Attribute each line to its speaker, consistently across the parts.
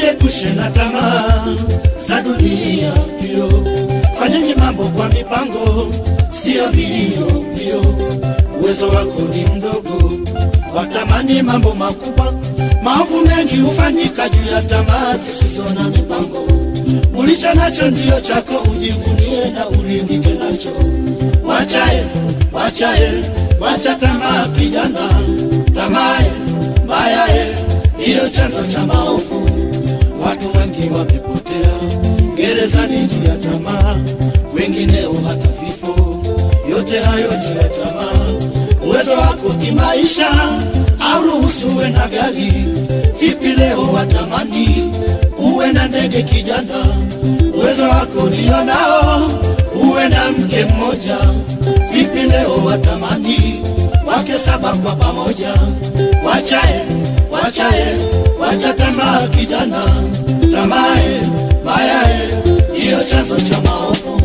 Speaker 1: mjiepushe na tamaa za dunia hiyo. Fanyeni mambo kwa mipango, sio mbio mbio. Uwezo wako ni mdogo, watamani mambo makubwa. Maovu mengi hufanyika juu ya tamaa zisizo na mipango. Ulicho nacho ndiyo chako, ujivunie na uridhike nacho. Wachae, wachae, wacha tamaa kijana, tamae mbayae ndiyo chanzo cha maovu. Watu wengi wamepotea gerezani juu ya tamaa, wengineo hata vifo. Yote hayo juu ya tamaa. Uwezo wako kimaisha au ruhusu uwe na gari. Vipi leo watamani uwe na ndege kijana? Uwezo wako ndio nao uwe na mke mmoja. Vipi leo watamani wake saba kwa pamoja? Wachae, wachae, wacha tamaa kijana, tamae mayae ndiyo chanzo cha maovu.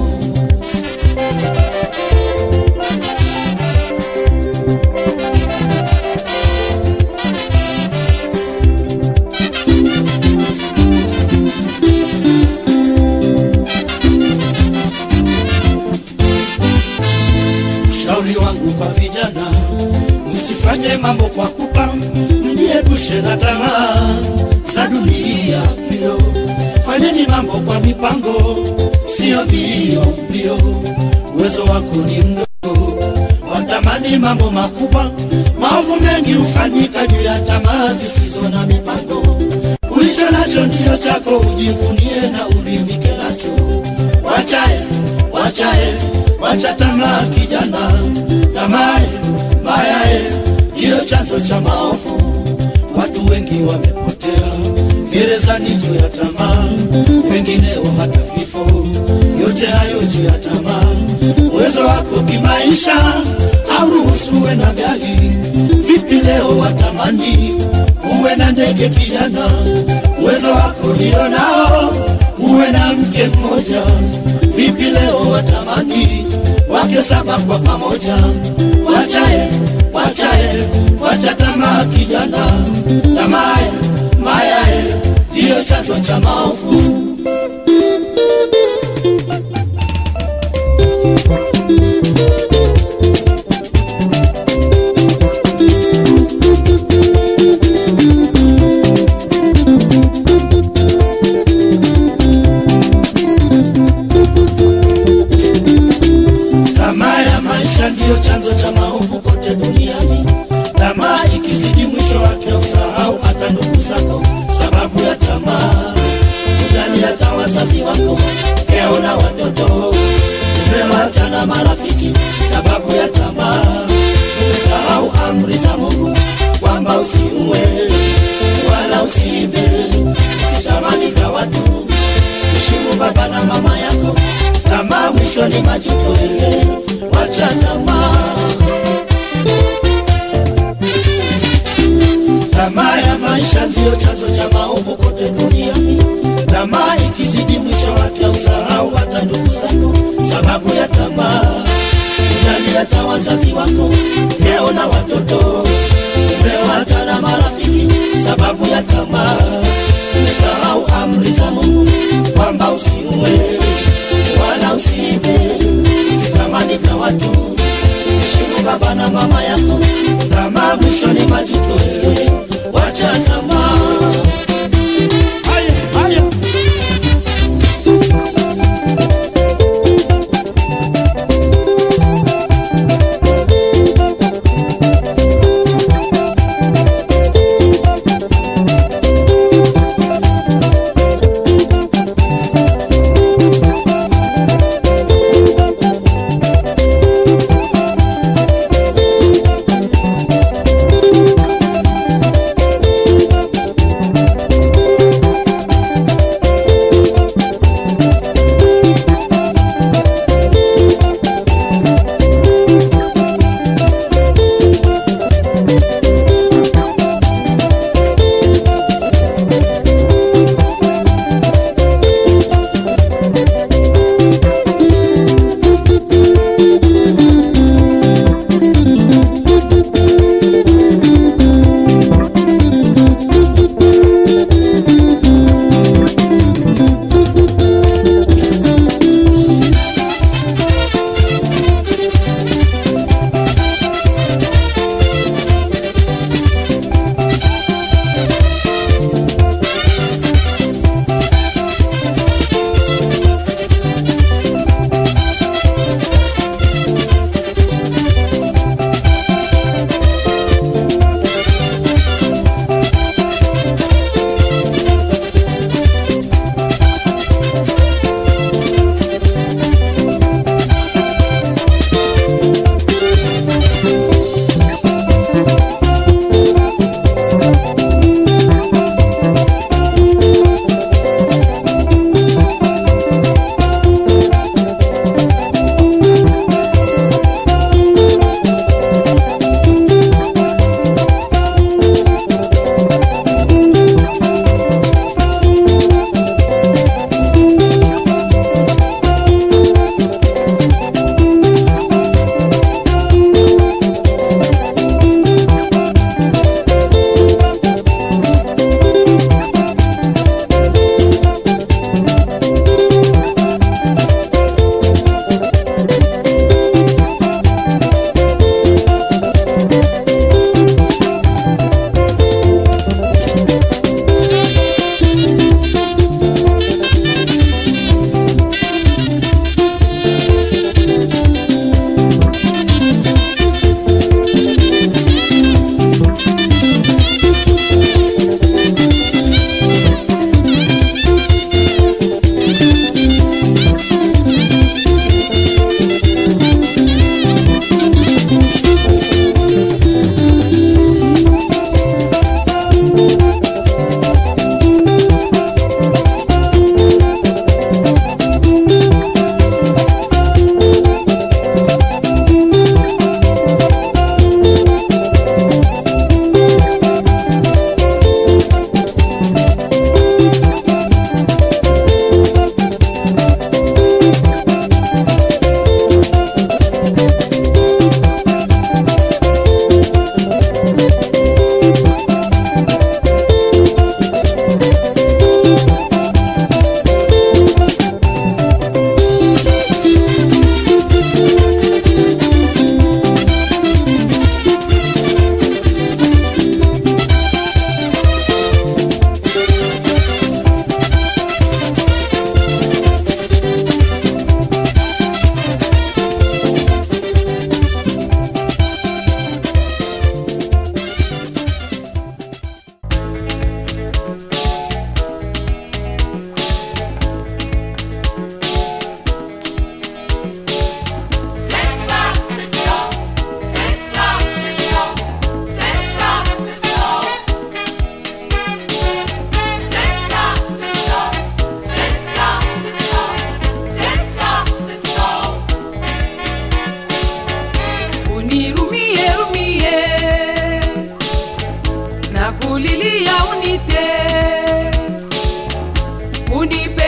Speaker 1: Ushauri wangu kwa vijana, msifanye mambo kwa kupa, mjiepushe na tamaa za dunia hiyo. Fanyeni mambo kwa mipango, sio mbio mbio. Uwezo wako ni mdogo, watamani mambo makubwa. Maovu mengi hufanyika juu ya tamaa zisizo na mipango. Ulicho nacho ndiyo chako, ujivunie na uridhike nacho. Wachae, wachae, wacha tamaa kijana, tamae mayae ndiyo chanzo cha maovu. Watu wengi wamepotea gerezani juu ya tamaa, wengineo hata vifo. Yote hayo juu ya tamaa. Uwezo wako kimaisha au ruhusu uwe na gari. Vipi leo watamani uwe na ndege kijana? Uwezo wako ndio nao uwe na mke mmoja. Vipi leo watamani wake saba kwa pamoja? Wachae, wachae, wacha tamaa kijana, tamae mayae ndiyo chanzo cha maovu. Tamaa ya maisha ndiyo chanzo cha maovu kote duniani. Tamaa ikizidi, mwisho wake usahau hata ndugu zako, sababu ya tamaa. Utani hata wazazi wako, keo na watoto, umewata na marafiki, sababu ya tamaa. Umesahau amri za Mungu kwamba usiue wala usiibe, usitamani vya watu, heshimu baba na mama yako. Tamaa mwisho ni majuto, eh, wacha tamaa. Tamaa ya maisha ndiyo chanzo cha maovu kote duniani. Tamaa ikizidi, mwisho wake usahau hata ndugu zako, sababu ya tamaa. Ujali hata wazazi wako, leo na watoto, umewata na marafiki, sababu ya tamaa. Umesahau amri za Mungu kwamba usiue wala usiibe, usitamani vya watu, heshimu baba na mama yako. Tamaa mwisho ni majuto, eh, wacha tamaa. Haya, haya.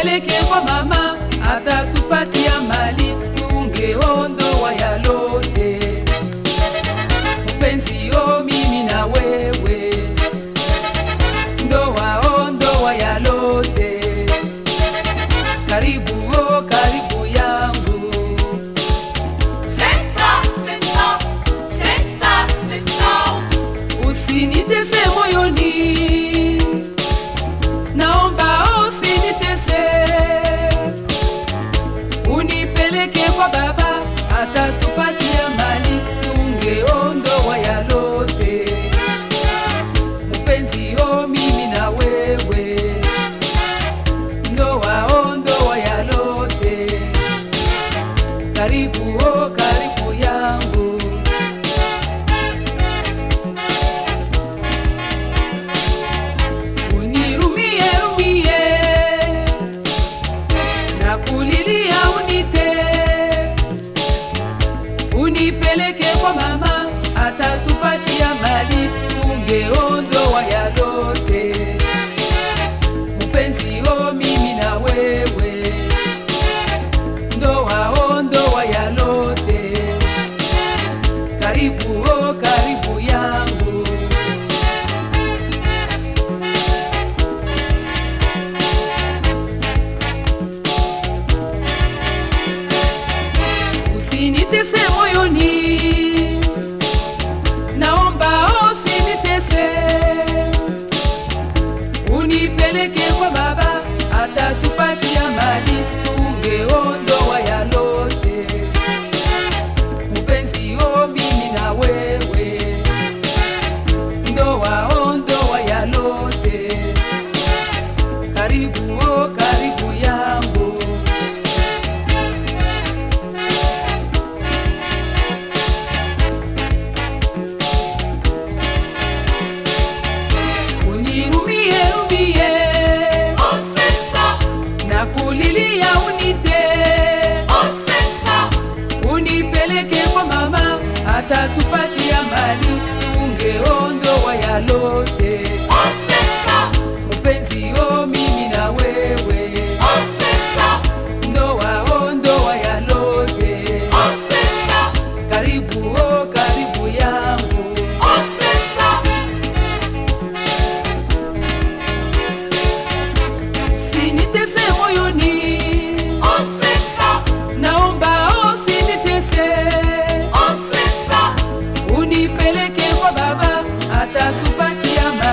Speaker 2: unipeleke kwa mama atatupatia mali tungeondoa yalote mpenzi o mimi na wewe ndoa o ndoa yalote karibu o karibu yangu
Speaker 3: C'est ça, c'est ça, c'est ça, c'est ça.
Speaker 2: usinitese moyoni naomba usinitese unipeleke kwa baba atatupatia mali tungeondoa yalote mpenzi o mimi na wewe ndoa o ndoa yalote karibu o karibu yangu unirumie rumie na kulilia unite unipeleke kwa mama atatupatia mali tungeondoa yalote mpenzi o mimi na wewe ndoa o ndoa yalote karibu o karibu yangu usinitese moyoni naomba usinitese unipeleke kwa baba atatupatia mali tungeondoa yalote mpenzi o mimi na wewe ndoa o ndoa yalote karibu o karibu yangu unirumie rumie
Speaker 3: Oh, c'est ça,
Speaker 2: na kulilia unite
Speaker 3: oh, c'est ça.
Speaker 2: unipeleke kwa mama atatupatia mali tungeondoa yalote
Speaker 3: Oh, c'est ça,
Speaker 2: mpenzi o mimi na wewe
Speaker 3: oh, c'est ça,
Speaker 2: ndoa o ndoa yalote
Speaker 3: oh, c'est ça,
Speaker 2: karibu o karibu yangu
Speaker 3: oh, c'est ça.
Speaker 2: sinitese moyoni
Speaker 3: Oh, c'est ça,
Speaker 2: naomba usinitese
Speaker 3: oh, c'est ça.
Speaker 2: unipeleke kwa baba atatupatia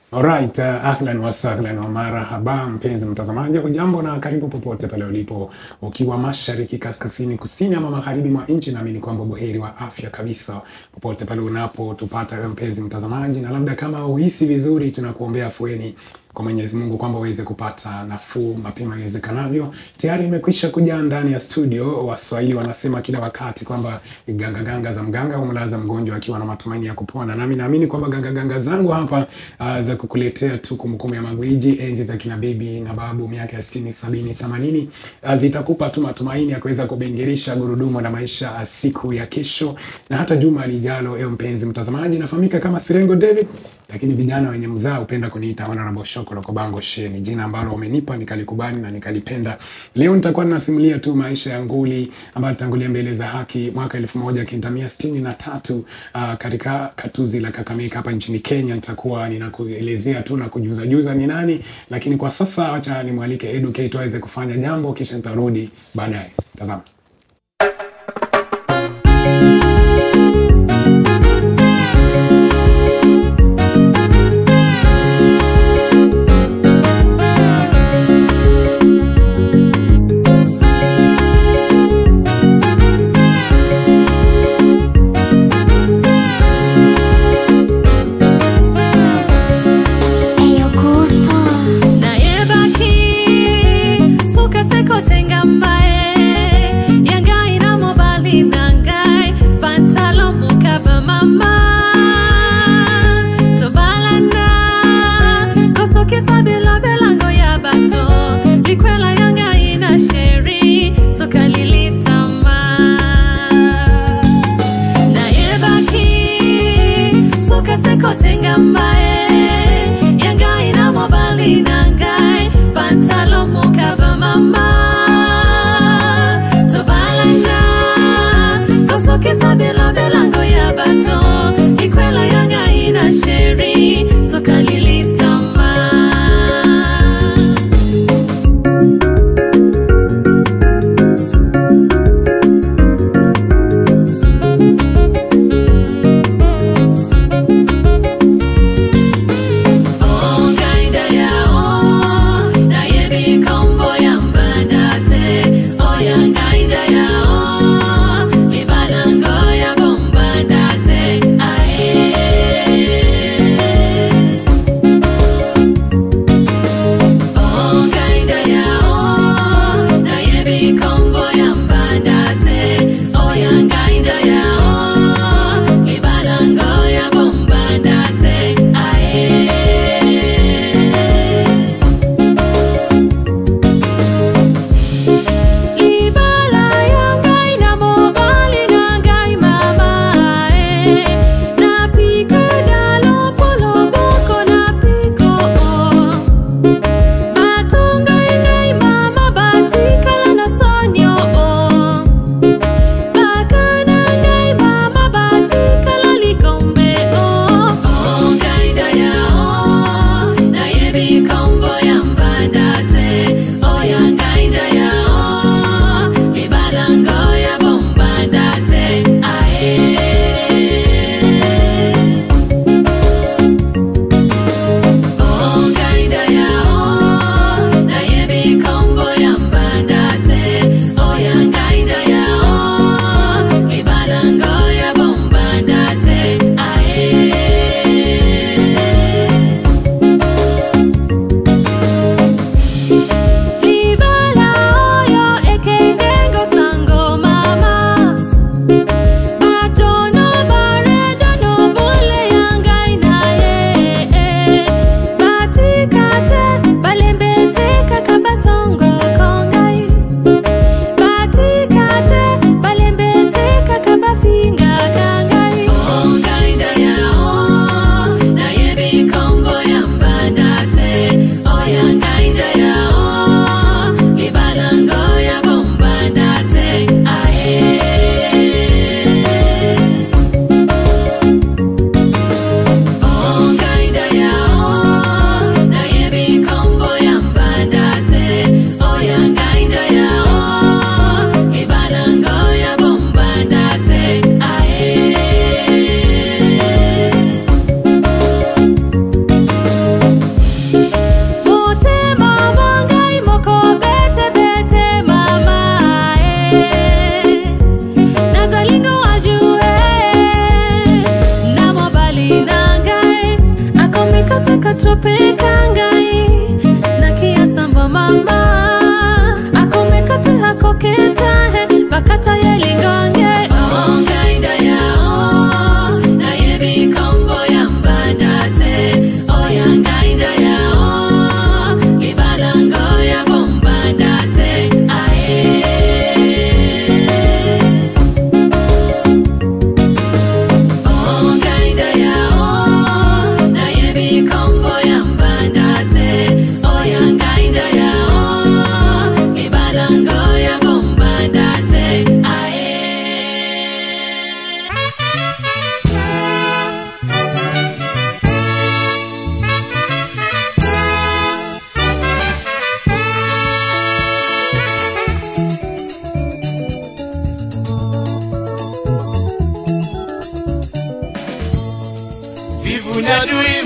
Speaker 4: Alright, uh, ahlan wa sahlan wa marhaba mpenzi mtazamaji, hujambo na karibu popote pale ulipo, ukiwa mashariki, kaskazini, kusini ama magharibi mwa nchi, naamini kwamba buheri wa afya kabisa popote pale unapotupata wewe mpenzi mtazamaji, na labda kama uhisi vizuri, tunakuombea afueni kwa Mwenyezi Mungu kwamba uweze kupata nafuu mapema iwezekanavyo. Tayari imekwisha kuja ndani ya studio. Waswahili wanasema kila wakati kwamba ganga ganga za mganga humlaza mgonjwa akiwa na matumaini ya kupona, nami naamini kwamba ganga ganga zangu hapa uh, za kukuletea tu kumbukumbu ya magwiji enzi za kina bibi na babu miaka ya 60 70 80 uh, zitakupa tu matumaini ya kuweza kubengerisha gurudumu la maisha uh, siku ya kesho na hata juma lijalo. Ewe mpenzi mtazamaji, nafahamika kama Sirengo David, lakini vijana wenye mzaa hupenda kuniita Honorable Shoko Lokobango She. Ni jina ambalo wamenipa nikalikubali na nikalipenda. Leo nitakuwa ninasimulia tu maisha ya nguli ambayo alitangulia mbele za haki mwaka elfu moja kenda mia sitini na tatu uh, katika katuzi la Kakamega hapa nchini Kenya. Nitakuwa ninakuelezea tu na kujuza juza ni nani, lakini kwa sasa wacha nimwalike Educate aweze kufanya jambo, kisha nitarudi baadaye. Tazama.
Speaker 5: Eyo gusto
Speaker 6: nayebaki suka sekotenga mbae yangai na mobali na ngai pantalo mokaba mama tobalana kosokisa belango ya bato likwela ya ngai na sheri soka lilitama nayebaki suka sekotenga mbae yangai na mobali na ngai pantalo mokaba mama tobalana kosokisa belango ya bato likwela ya ngai na sheri soka lilitama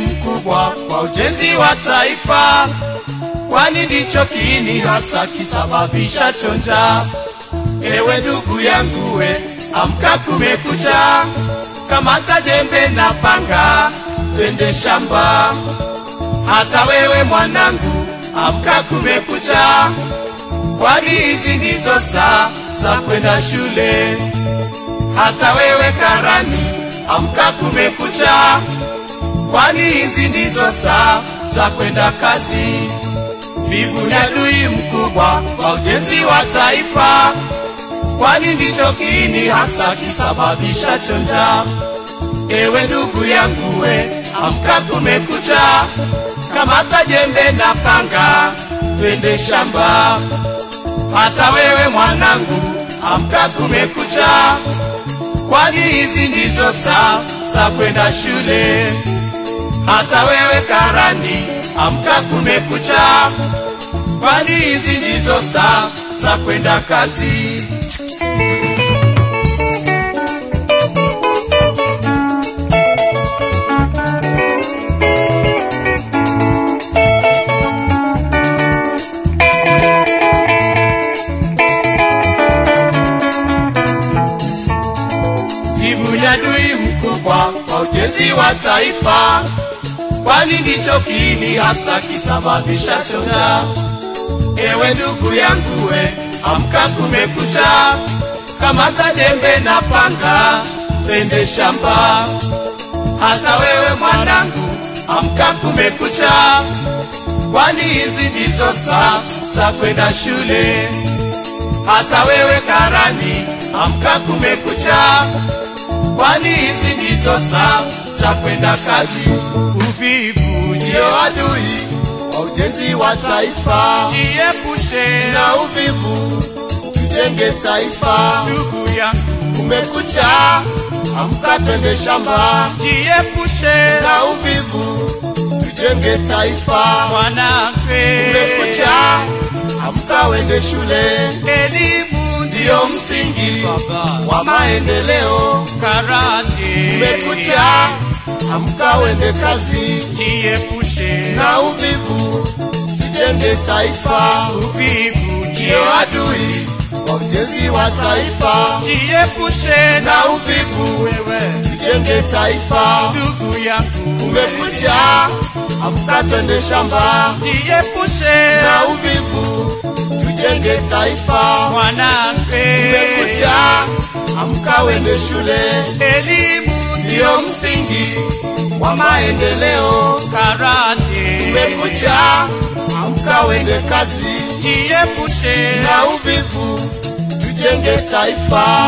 Speaker 7: mkubwa kwa ujenzi wa taifa, kwani ndicho kiini hasa kisababisha chonja. Ewe ndugu yangu we, amka kumekucha, kamata jembe na panga, twende shamba. Hata wewe mwanangu, amka kumekucha, kwani hizi ndizo saa za kwenda shule. Hata wewe karani, amka kumekucha, kwani hizi ndizo saa za kwenda kazi. Vivu ni adui mkubwa kwa ujenzi wa taifa, kwani ndicho kiini hasa kisababisha chonja. Ewe ndugu yangu we, amka kumekucha, kamata jembe na panga, twende shamba. Hata wewe mwanangu, amka kumekucha, kwani hizi ndizo saa za kwenda shule. Hata wewe karani, amka kumekucha, kwani hizi ndizo saa za kwenda kazi. Vivu ni adui mkubwa kwa ujenzi wa taifa, kwani ndicho kiini hasa kisababisha chonja. Ewe ndugu yangu we, amka kumekucha, kamata jembe na panga, twende shamba. Hata wewe mwanangu, amka kumekucha, kwani hizi ndizo saa za kwenda shule. Hata wewe karani, amka kumekucha, kwani hizi ndizo saa za kwenda kazi. Uvivu ndio adui wa ujenzi wa taifa, jiepushe na uvivu, tujenge taifa. Ndugu yangu, kumekucha, amka twende shamba, jiepushe na uvivu, tujenge taifa. Mwanamke, kumekucha, amka wende shule, elimu ndiyo msingi wa maendeleo. Karate, kumekucha, amka wende kazi, jiepushe na uvivu, tujenge taifa. Uvivu ndio adui wa ujenzi wa taifa, jiepushe na uvivu, wewe tujenge taifa. Ndugu yangu, kumekucha, amka twende shamba, jiepushe na uvivu, tujenge taifa. Mwanamke, kumekucha, amka wende shule, elimu ndiyo msingi wa maendeleo. Karate, kumekucha, amka wende kazi, jiepushe na uvivu, tujenge taifa.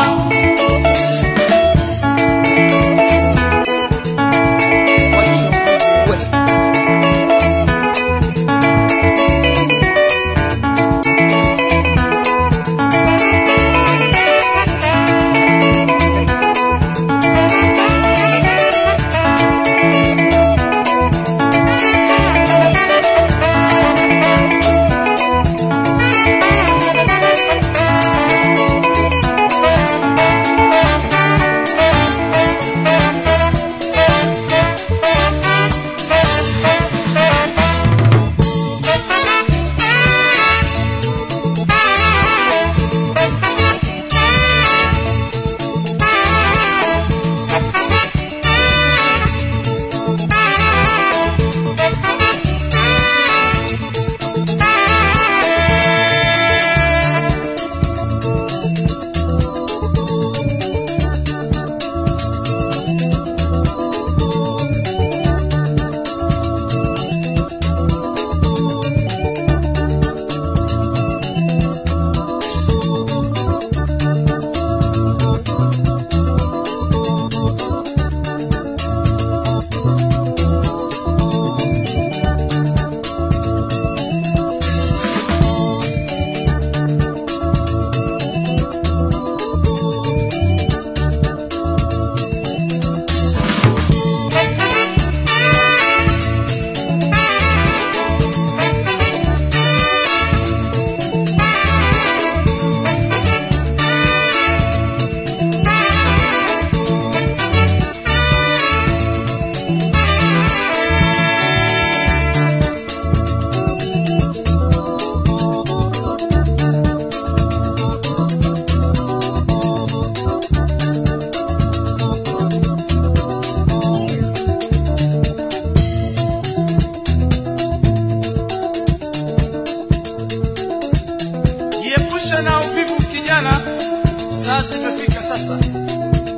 Speaker 5: Thank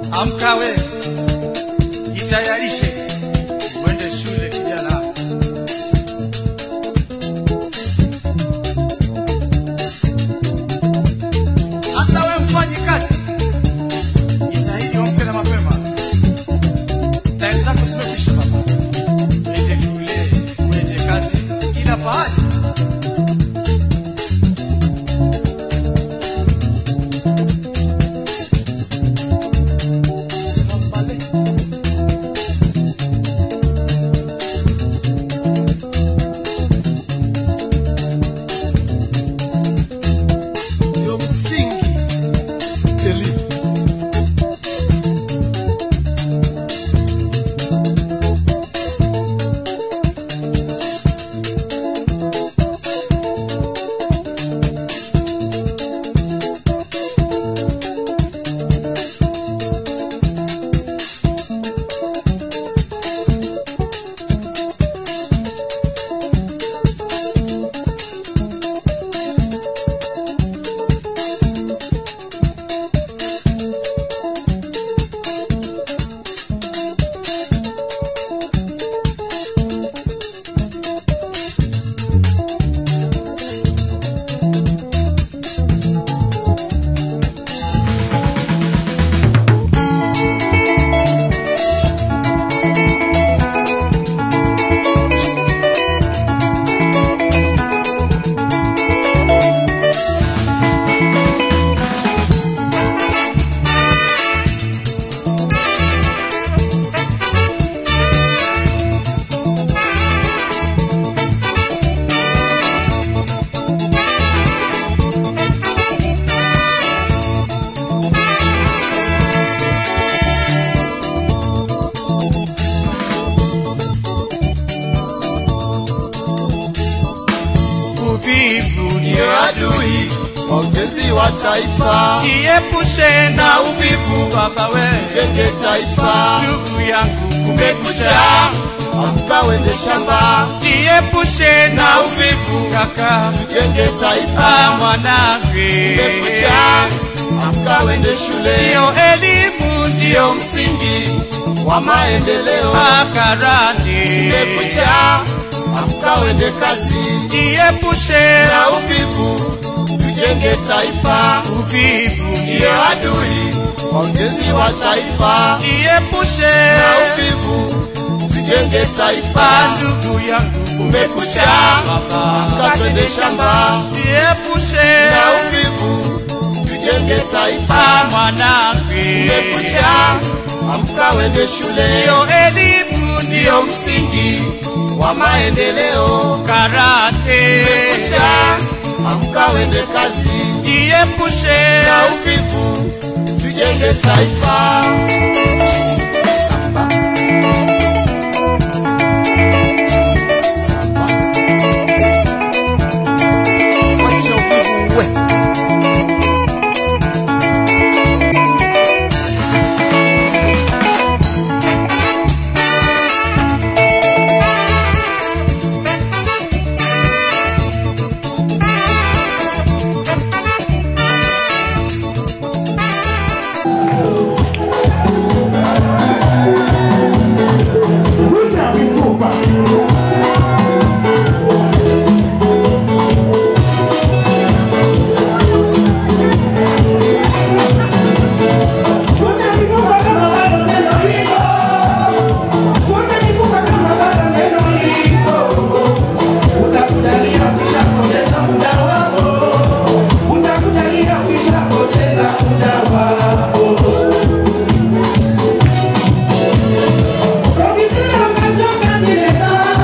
Speaker 8: Amka we, jitayarishe uende shule kijana. Hata we mfanyi kazi, jitahidi uamke na mapema. Time zako zimekwisha baba, uende shule, uende kazi, kila pahali.
Speaker 7: ndio msingi elimu.
Speaker 8: Uvivu
Speaker 7: Ndiyo adui wa ujenzi wa taifa,
Speaker 8: jiepushe na
Speaker 7: na
Speaker 8: uvivu
Speaker 7: uvivu
Speaker 8: baba we,
Speaker 7: jenge taifa.
Speaker 8: ndugu yangu kumekucha,
Speaker 7: Kumekucha, amka wende shamba,
Speaker 8: jiepushe na
Speaker 7: na
Speaker 8: uvivu
Speaker 7: uvivu
Speaker 8: kaka,
Speaker 7: jenge
Speaker 8: ah,
Speaker 7: taifa.
Speaker 8: mwanangu
Speaker 7: Kumekucha, amka wende shule,
Speaker 8: ndiyo elimu
Speaker 7: ndiyo
Speaker 8: ndiyo
Speaker 7: msingi wa maendeleo.
Speaker 8: makarani,
Speaker 7: Kumekucha, amka wende kazi,
Speaker 8: jiepushe
Speaker 7: na uvivu tujenge taifa.
Speaker 8: uvivu
Speaker 7: Ndiyo adui wa ujenzi wa taifa,
Speaker 8: jiepushe
Speaker 7: na uvivu tujenge
Speaker 8: ah,
Speaker 7: taifa.
Speaker 8: ndugu yangu
Speaker 7: Kumekucha,
Speaker 8: baba,
Speaker 7: amka twende shamba,
Speaker 8: jiepushe
Speaker 7: na uvivu tujenge
Speaker 8: ah,
Speaker 7: taifa.
Speaker 8: mwanangu
Speaker 7: Kumekucha, amka wende shule,
Speaker 8: ndiyo elimu
Speaker 7: ndiyo
Speaker 8: ndiyo
Speaker 7: msingi wa maendeleo.
Speaker 8: karate
Speaker 7: Kumekucha, amka wende kazi,
Speaker 8: jiepushe
Speaker 7: na uvivu tujenge taifa. Samba. Samba. Wacha uvivu uwe.
Speaker 9: Profite de la ocasión, candidata.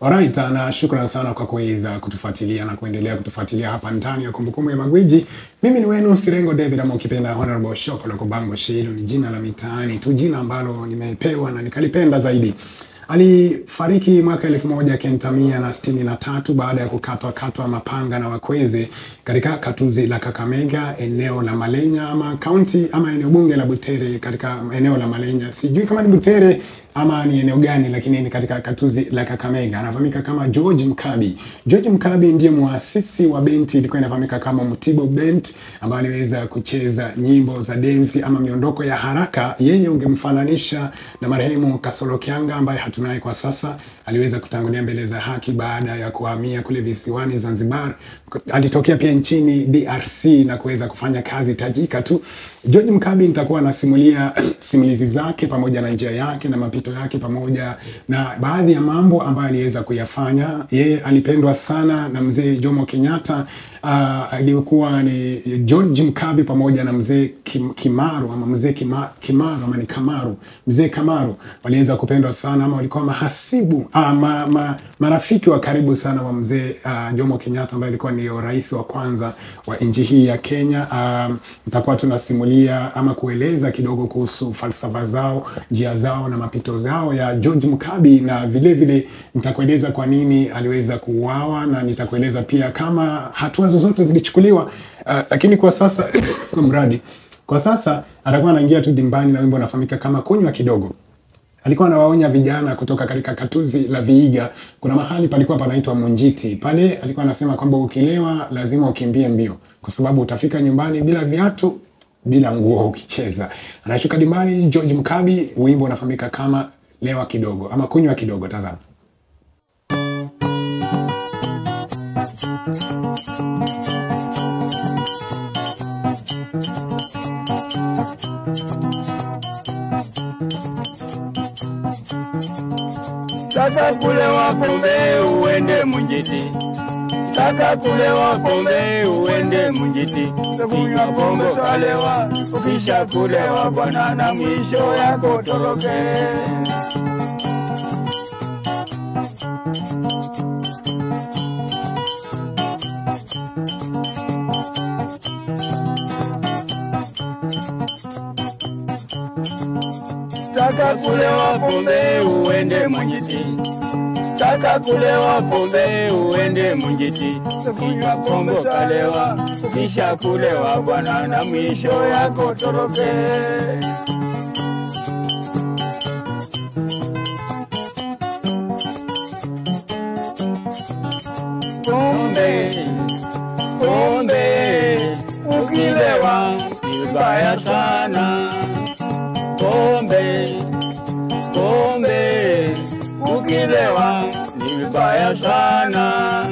Speaker 4: Alright, na shukran sana kwa kuweza kutufuatilia na kuendelea kutufuatilia hapa ndani ya kumbukumbu ya magwiji. Mimi ni wenu Sirengo David ama ukipenda Honorable Shoko la Kubango Shilo, ni jina la mitaani tu, jina ambalo nimepewa na nikalipenda zaidi. Alifariki mwaka elfu moja kenda mia na sitini na tatu baada ya kukatwa katwa mapanga na wakweze katika katuzi la Kakamega, eneo la Malenya ama kaunti ama eneo bunge la Butere, katika eneo la Malenya. Sijui kama ni Butere ama ni eneo gani, lakini ni katika katuzi la Kakamega. Anafahamika kama George Mkabi. George Mkabi ndiye muasisi wa benti ilikuwa inafahamika kama Mutibo Bent, ambayo aliweza kucheza nyimbo za densi ama miondoko ya haraka. Yeye ungemfananisha na marehemu Kasolo Kianga ambaye hatunaye kwa sasa. Aliweza kutangulia mbele za haki baada ya kuhamia kule visiwani Zanzibar. Alitokea pia nchini DRC na kuweza kufanya kazi tajika tu. George Mkabi nitakuwa nasimulia simulizi zake pamoja na njia yake na mapito yake pamoja na baadhi ya mambo ambayo aliweza kuyafanya. Yeye alipendwa sana na mzee Jomo Kenyatta uh, aliyekuwa ni George Mkabi pamoja na mzee Kim, Kimaru ama mzee Kima, Kimaru ama ni Kamaru, mzee Kamaru waliweza kupendwa sana ama walikuwa mahasibu ah, ma, ma, marafiki wa karibu sana wa mzee uh, Jomo Kenyatta ambaye alikuwa ndio rais wa kwanza wa nchi hii ya Kenya. Um, nitakuwa tunasimulia ama kueleza kidogo kuhusu falsafa zao, njia zao na mapito zao ya George Mkabi, na vile vile nitakueleza kwa nini aliweza kuuawa na nitakueleza pia kama hatua zozote zilichukuliwa. Uh, lakini kwa sasa kwa mradi kwa sasa atakuwa anaingia tu dimbani na wimbo unafahamika kama kunywa kidogo alikuwa anawaonya vijana kutoka katika katuzi la Viiga. Kuna mahali palikuwa panaitwa Munjiti. Pale alikuwa anasema kwamba ukilewa lazima ukimbie mbio, kwa sababu utafika nyumbani bila viatu, bila nguo ukicheza. Anashuka dimbani George Mkabi, wimbo unafahamika kama lewa kidogo ama kunywa kidogo. Tazama.
Speaker 9: Sasa kule wapombe uende Munjiti, sasa kule wapombe uende Munjiti, kunywa pombe kalewa, ukisha kulewa bwana na mwisho yako toroke. Sasa kule wapombe uende Munjiti, sasa kule wapombe uende Munjiti, kunywa pombe kalewa, kisha kulewa bwana na mwisho yako toroke. Pombe, pombe, ukilewa vibaya sana pombe, pombe, ukilewa ni vibaya sana.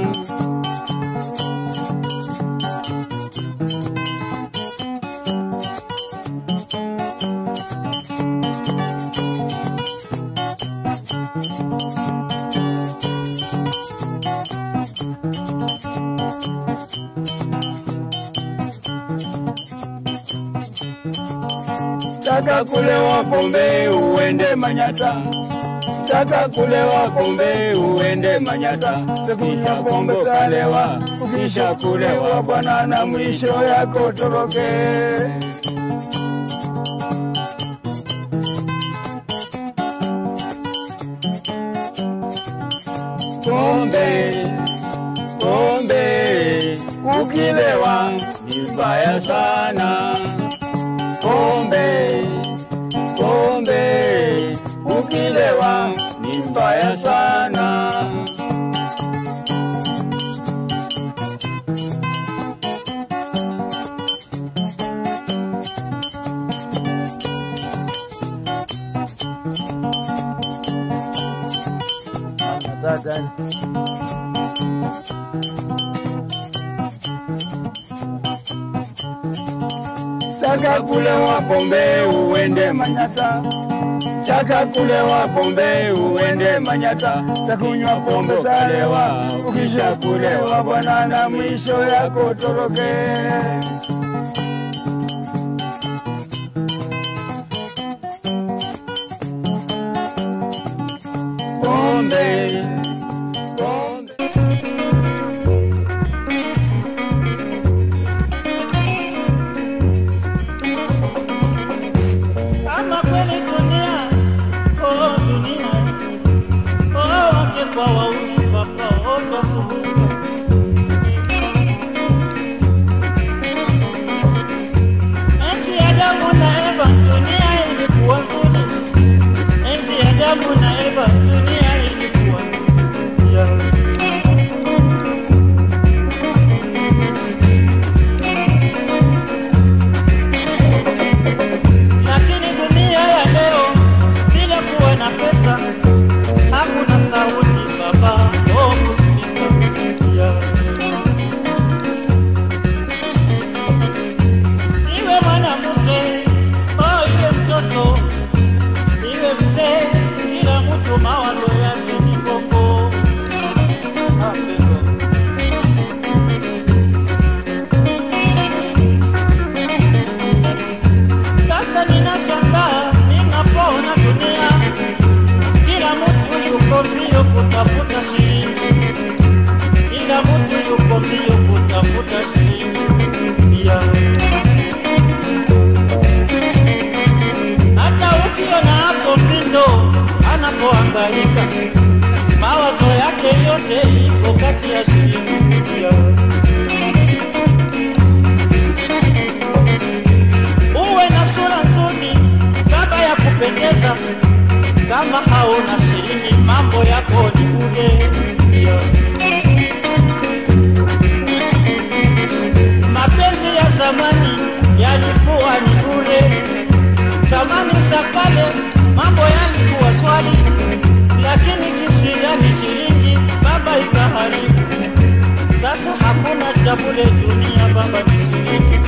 Speaker 9: Taka kulewa pombe uende Manyata, taka kulewa pombe uende Manyata, kisha pombe kalewa, kisha kulewa bwana na mwisho yako toroke. Pombe, pombe, ukilewa ni mbaya sana pombe, pombe, ukilewa ni mbaya sana. Taka kulewa pombe uende Manyata, taka kulewa pombe uende Manyata, takunywa pombe kalewa, ukisha kulewa bwana na mwisho yako toroke. Pombe,
Speaker 10: anachoka, mawazo yake yote iko kati ya shilingi mia. Uwe na sura nzuri, baba ya kupendeza, kama hauna shilingi, mambo yako ni bure. Yeah. Mapenzi ya zamani yalikuwa ni bure, zamani za kale mambo yalikuwa swali, lakini kisirani shilingi baba ikaharibu. Sasa hakuna cha bure dunia, baba ni shilingi.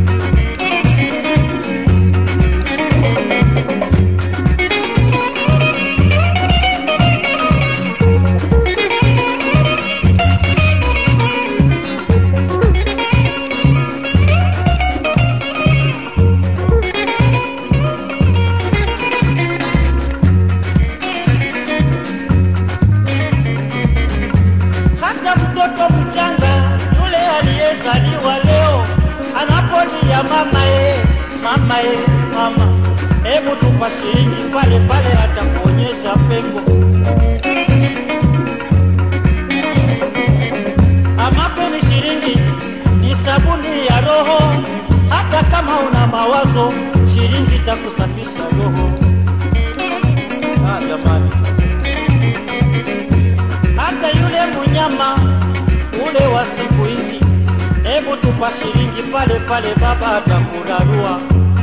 Speaker 10: hata mtoto mchanga yule aliyezaliwa leo anapolia mama ye, mama ye, mama, hebu tupa shilingi pale pale, atakuonyesha pengo. Amape ni shilingi, ni sabuni ya roho. Hata kama una mawazo, shilingi itakusafisha roho. Ah, jamani hata yule munyama ule wa siku hizi, hebu tupa shilingi pale pale, baba atakurarua.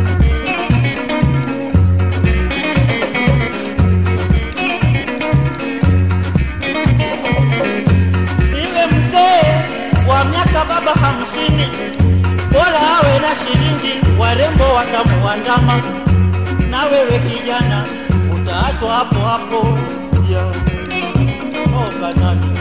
Speaker 10: Iwe mzee wa miaka baba hamsini, bora awe na shilingi, warembo watamuandama, na wewe kijana utaachwa hapo hapo yeah. Oh, banani.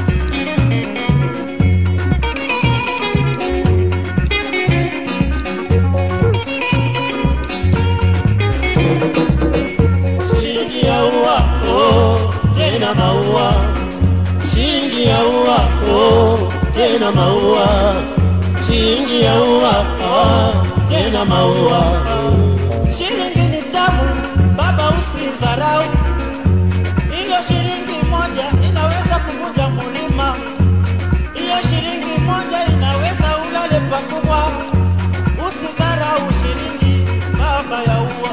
Speaker 10: Shilingi ya ua, oh, tena maua. Shilingi ya ua, oh, tena maua. Shilingi ya ua, ah, tena maua. Shilingi ni tamu, baba usidharau. Hiyo shilingi moja inaweza kuvunja mlima. Hiyo shilingi moja inaweza ulale pakubwa. Usidharau shilingi, baba ya ua.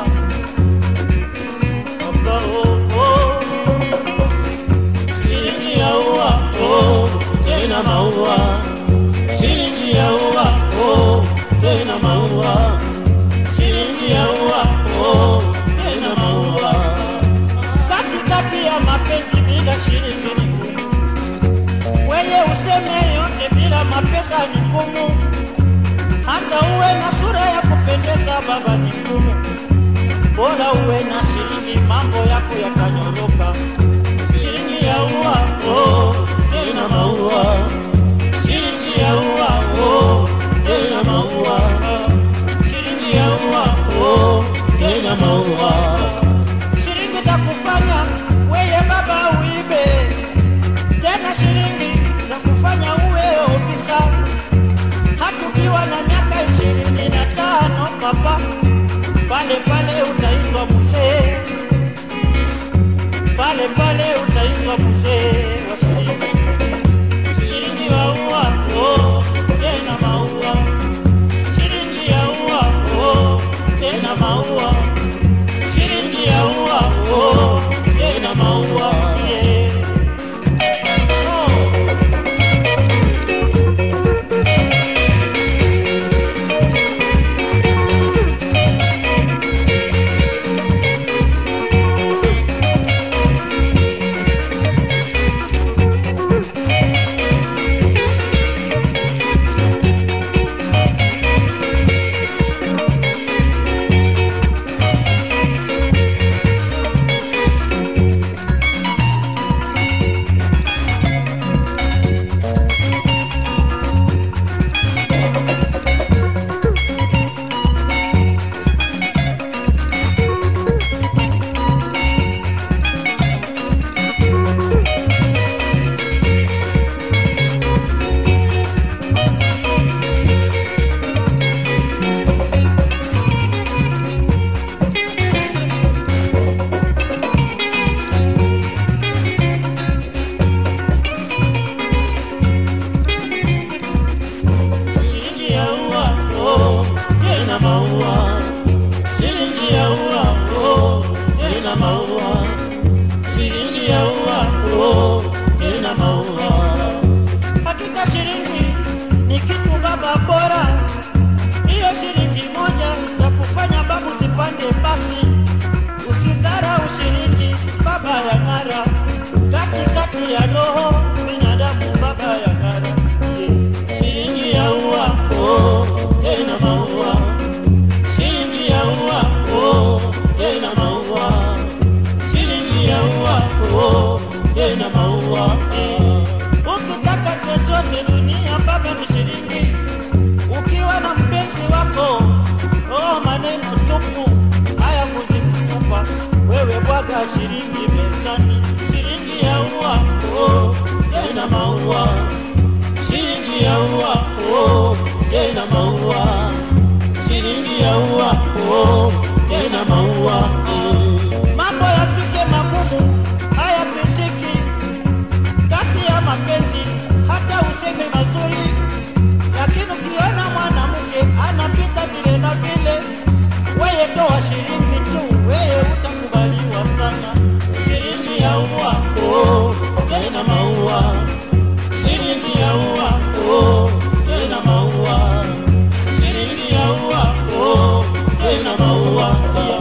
Speaker 10: Baba, oh, oh. Shilingi ya ua, oh, tena maua. Shilingi ya ua, oh, tena maua. Shilingi ya ua, oh, tena maua katikati ya mapenzi bila shilingi ni ngumu. Wewe useme yote bila mapesa ni ngumu. Hata uwe na sura ya kupendeza baba ni ngumu. Bora uwe na shilingi, mambo yako yatanyoroka. Shilingi ya ua, oh, tena maua. Shilingi ya ua, oh, tena maua. Shilingi ya ua, oh, tena maua shilingi takufanya weye baba uibe tena shilingi takufanya uwe ofisa hatukiwa na miaka ishirini na tano papa pale pale utaitwa mzee pale pale utaitwa mzee wa shilingi shilingi wa ua oh, tena maua shilingi ya ua oh, tena maua shilingi ya ua oh, tena maua yeah. oh. maua, shilingi ya ua, oh, tena maua, shilingi ya ua, oh, tena maua.
Speaker 11: Hakika shilingi ni kitu baba bora, hiyo shilingi moja ya kufanya babu zipande basi. Usidharau shilingi baba ya ng'ara, katikati ya roho binadamu baba ya ng'ara.
Speaker 10: Shilingi ya ua, oh, tena maua, shilingi ya ua, oh, tena maua, shilingi ya ua, oh, tena maua.
Speaker 11: Ukitaka chochote dunia baba ni shilingi. Ukiwa na mpenzi wako, oh, maneno tupu haya kuzikupa wewe, bwaga shilingi mezani,
Speaker 10: shilingi ya ua, oh, tena maua, shilingi ya ua, oh, tena maua, shilingi ya ua, oh, tena maua.
Speaker 11: mambo yafike magumu hayapitiki kati ya mapenzi, hata useme mazuri, lakini ukiona mwanamke anapita vile na vile, weye toa shilingi tu, weye utakubaliwa sana.
Speaker 10: Shilingi ya ua, oh, tena maua, shilingi ya ua, oh, tena maua, shilingi ya ua, oh, tena maua.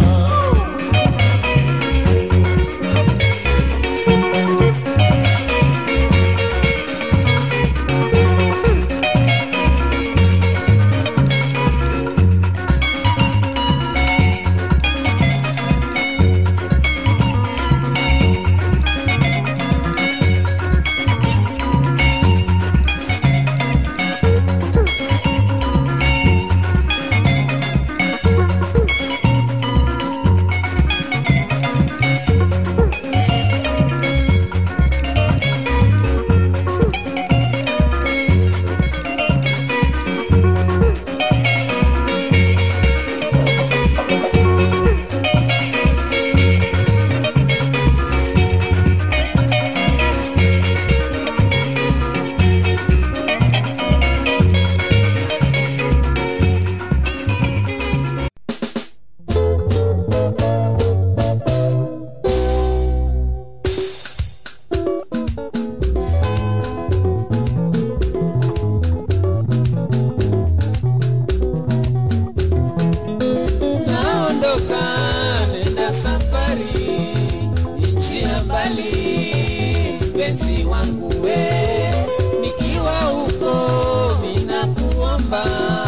Speaker 12: naondoka nenda safari nchi ya mbali mpenzi wangu we nikiwa huko ninakuomba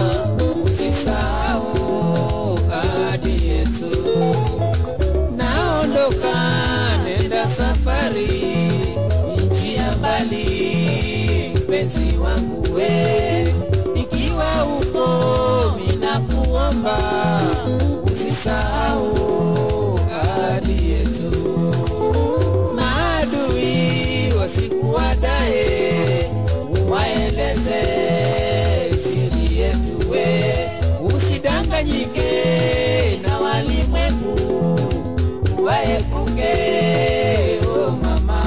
Speaker 12: usisahau ahadi yetu naondoka nenda safari nchi ya mbali mpenzi wangu we nikiwa huko ninakuomba usisahau ahadi yetu. Maadui wasikuwadae, waeleze siri yetu, we usidanganyike na walimwengu, waepuke o mama.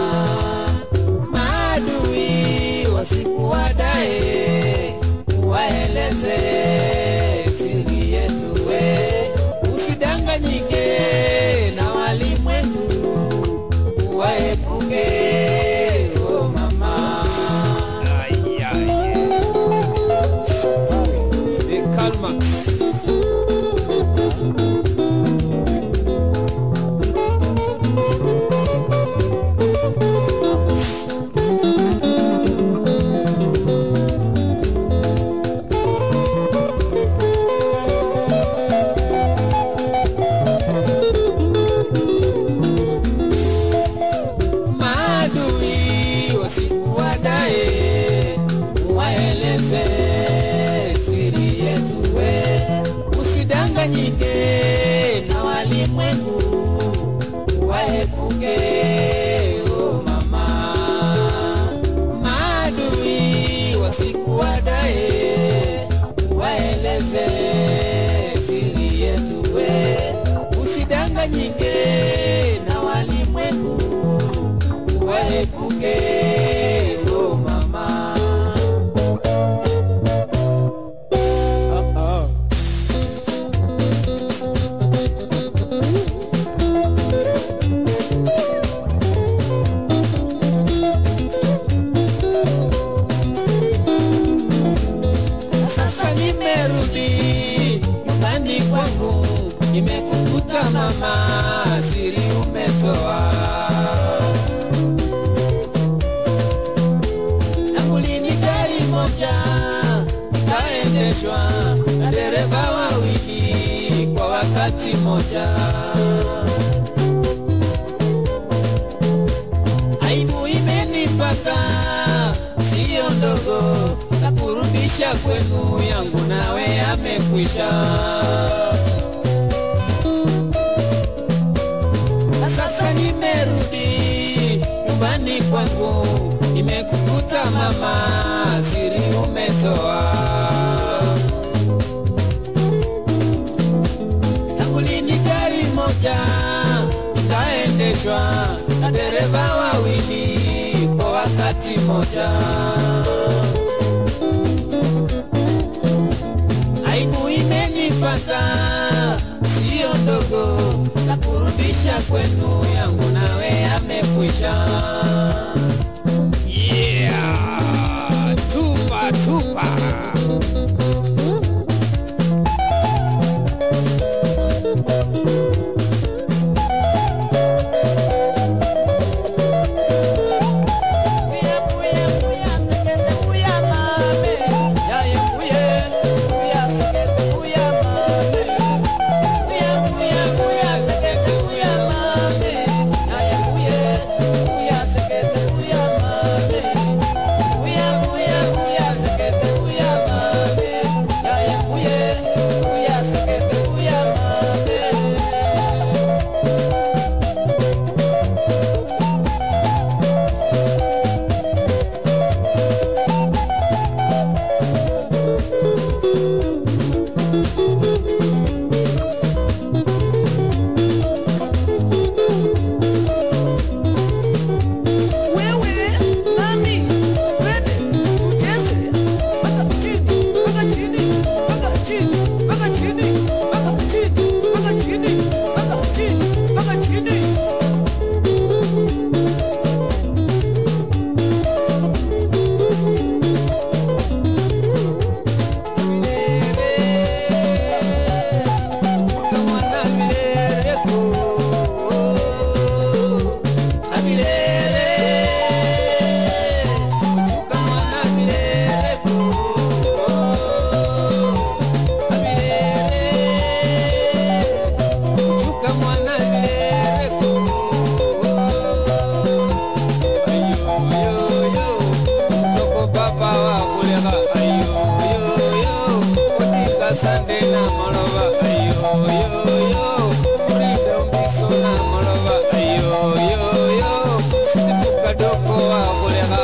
Speaker 12: Maadui wasikuwadae, waeleze siri yetu, we usidanganyike na walimwengu waepuke o mama Karl Marx. maadui wasikuwadae, waeleze siri yetu, we usidanganyike na walimwengu, waepuke o mama. Maadui wasikuwadae, waeleze siri yetu, we usidanganyike na walimwengu waepuke o mama. mama, siri umetoa. Tangu lini gari moja ikaendeshwa na dereva wawili kwa wakati moja? Aibu imenipata sio ndogo, na kurudisha kwenu yangu nawe yamekwisha. Na sasa nimerudi nyumbani kwangu, nimekukuta mama, siri umetoa. Tangu lini gari moja ikaendeshwa na dereva wawili kwa wakati moja? Aibu imenipata sio ndogo, na kurudisha kwenu yangu nawe yamekwisha. Yeah, tupa tupa. Sunday na maloba ayo yo yo freedom biso na maloba ayo yo yo sibu kadoko wa kulega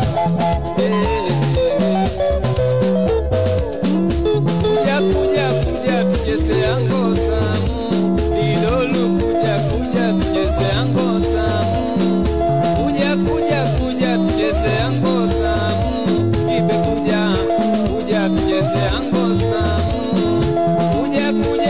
Speaker 12: kuja kuja kuja tucheze yango samu dilolu kuja kuja tucheze yango samu kuja kuja kuja tucheze yango samu ibe kuja kuja tucheze yango samu kuja kuja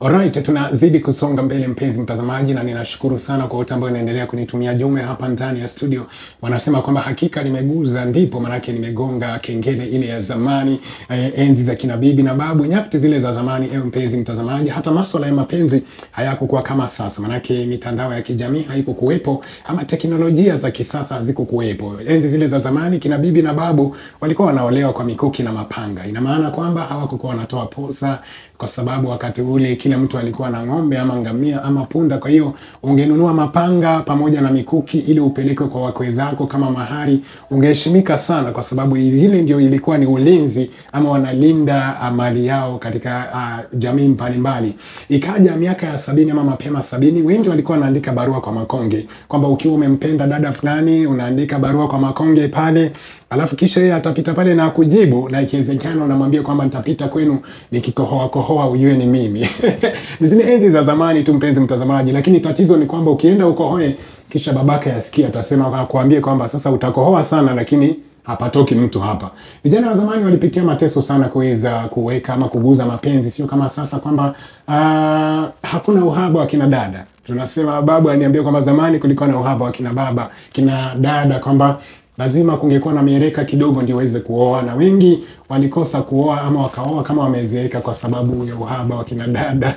Speaker 4: Alright, tunazidi kusonga mbele mpenzi mtazamaji, na ninashukuru sana kwa wote ambao wanaendelea kunitumia jumbe hapa ndani ya studio. Wanasema kwamba hakika nimeguza, ndipo manake nimegonga kengele ile ya zamani, eh, enzi za kina bibi na babu, nyakati zile za zamani. Ewe mpenzi mtazamaji, hata masuala ya mapenzi hayakukuwa kama sasa, manake mitandao ya kijamii haikukuwepo ama teknolojia za kisasa hazikukuwepo. Enzi zile za zamani kina bibi na babu walikuwa wanaolewa kwa mikuki na mapanga. Ina maana kwamba hawakukuwa wanatoa posa kwa sababu wakati ule kila mtu alikuwa na ng'ombe ama ngamia ama punda. Kwa hiyo ungenunua mapanga pamoja na mikuki ili upelekwe kwa wakwe zako kama mahari, ungeheshimika sana, kwa sababu hili ndio ilikuwa ni ulinzi ama wanalinda ah, mali yao katika uh, jamii mbalimbali. Ikaja miaka ya sabini ama mapema sabini, wengi walikuwa wanaandika barua kwa makonge kwamba ukiwa umempenda dada fulani unaandika barua kwa makonge pale, alafu kisha yeye atapita pale na kujibu, na ikiwezekana unamwambia kwamba nitapita kwenu nikikohoa kohoa, ujue ni mimi. Ni zile enzi za zamani tu, mpenzi mtazamaji, lakini tatizo ni kwamba ukienda ukohoe kisha babake yasikia, atasema kuambie kwamba sasa utakohoa sana, lakini hapatoki mtu hapa. Vijana wa zamani walipitia mateso sana kuweza kuweka ama kuguza mapenzi, sio kama sasa kwamba uh, hakuna uhaba wa kina dada. Tunasema babu aniambia kwamba zamani kulikuwa na uhaba wa kina baba, kina dada, kwamba lazima kungekuwa na mieleka kidogo ndio waweze kuoa, na wengi walikosa kuoa ama wakaoa kama wamezeeka kwa sababu ya uhaba wa kina dada.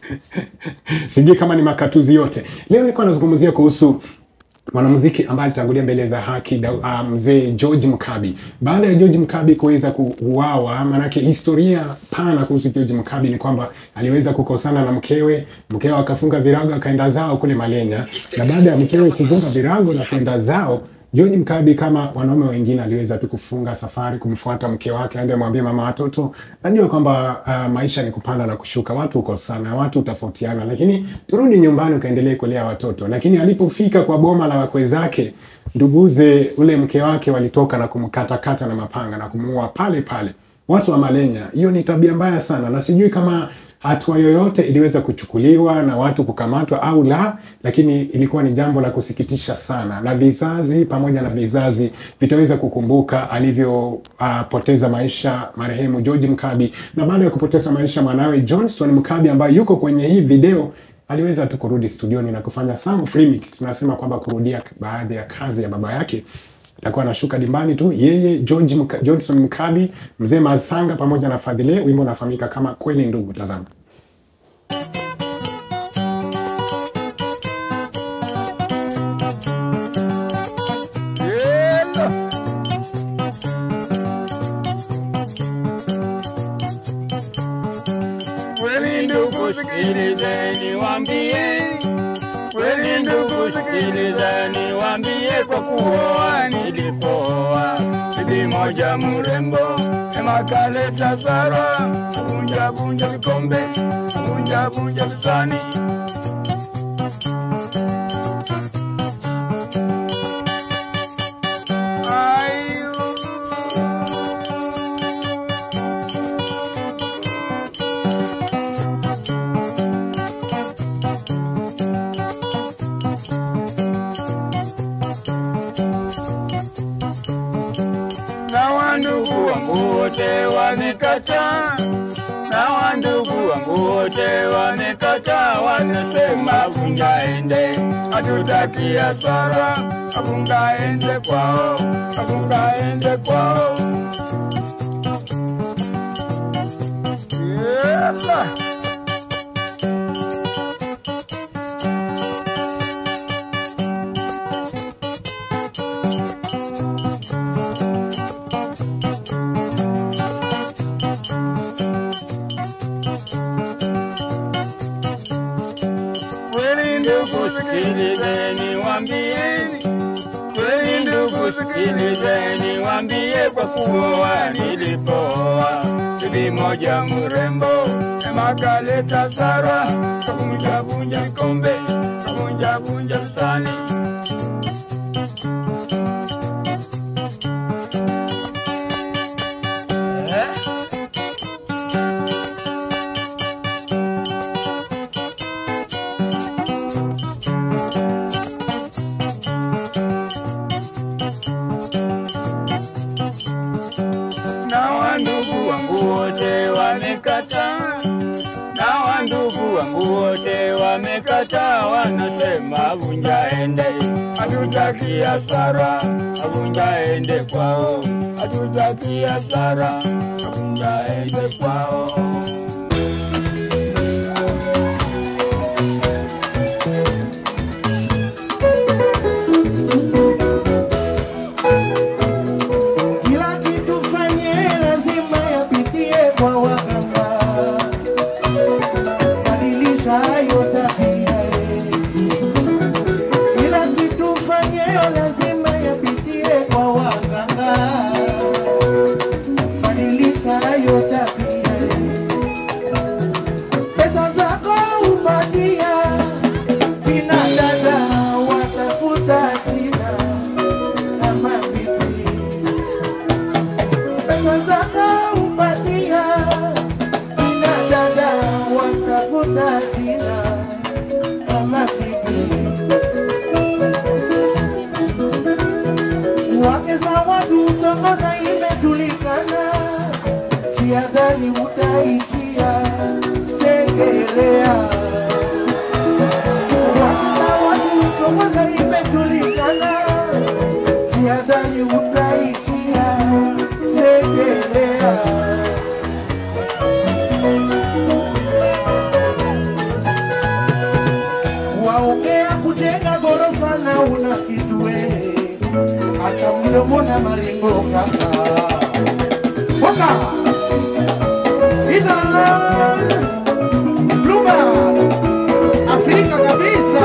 Speaker 4: Sijui kama ni makatuzi yote. Leo nilikuwa nazungumzia kuhusu mwanamuziki ambaye alitangulia mbele za haki da- uh, mzee George Mkabi. Baada ya George Mkabi kuweza kuuawa, maanake historia pana kuhusu George Mkabi ni kwamba aliweza kukosana na mkewe, mkewe akafunga virago akaenda zao kule Malenya, na baada ya mkewe kufunga virago na kwenda zao George Mkabi kama wanaume wengine aliweza tu kufunga safari kumfuata mke wake aende amwambie mama watoto, najua kwamba uh, maisha ni kupanda na kushuka, watu hukosana, watu hutofautiana, lakini turudi nyumbani ukaendelee kulea watoto. Lakini alipofika kwa boma la wakwe zake, nduguze ule mke wake walitoka na kumkatakata na mapanga na kumuua pale pale. Watu wa Malenya, hiyo ni tabia mbaya sana, na sijui kama hatua yoyote iliweza kuchukuliwa na watu kukamatwa au la, lakini ilikuwa ni jambo la kusikitisha sana, na vizazi pamoja na vizazi vitaweza kukumbuka alivyopoteza uh, maisha marehemu George Mkabi, na baada ya kupoteza maisha mwanawe Johnston Mkabi ambaye yuko kwenye hii video aliweza tu kurudi studioni na kufanya some of remix. Tunasema kwamba kurudia baadhi ya kazi ya baba yake atakuwa anashuka dimbani tu yeye George Mka, Johnson Mkabi, mzee Masanga pamoja na Fadhile. Wimbo unafahamika kama kweli ndugu. Tazama.
Speaker 9: Kweli ndugu, sikilizeni waambie, kweli ndugu, sikilizeni waambie, kwa kuoa nilipooa bibi moja mrembo, ema kaleta sara, vunja vunja vikombe, vunja vunja visani. na wandugu wangu wote wamekataa, na wandugu wangu wote wamekataa, wanasema vunja ende, hatutaki hasara, avunga ende kwao, avunga ende kwao. Yela. Kweli ndugu, sikilizeni wambieni, kweli ndugu, sikilizeni wambie, kwa kuoa nilipooa bibi moja mrembo, ema kaleta sara, kavunja vunja vikombe, kavunja vunja visani. na wandugu wangu wote wamekataa, na wandugu ndugu wangu wote wamekataa, wanasema vunja ende, hatutaki hasara, vunja ende kwao, hatutaki hasara, vunja ende kwao.
Speaker 13: Kila kitu fanye lazima yapitie kwa waganga, badilisha hayo tabia. Kila kitu fanye lazima yapitie kwa waganga, badilisha hayo tabia. Pesa zako upatia kina dada watafuta jina kama vipi pesa zako upatia kina dada watafuta jina kama vipi wake za watu tongoza imejulikana jiadhari utaishia segerea wake za watu tongoza imejulikana jiadhari utaishia segelea waongea kujenga ghorofa na una kitwe acha mdomo na maringo kaka Boka Ethan Bloomberg Afrika kabisa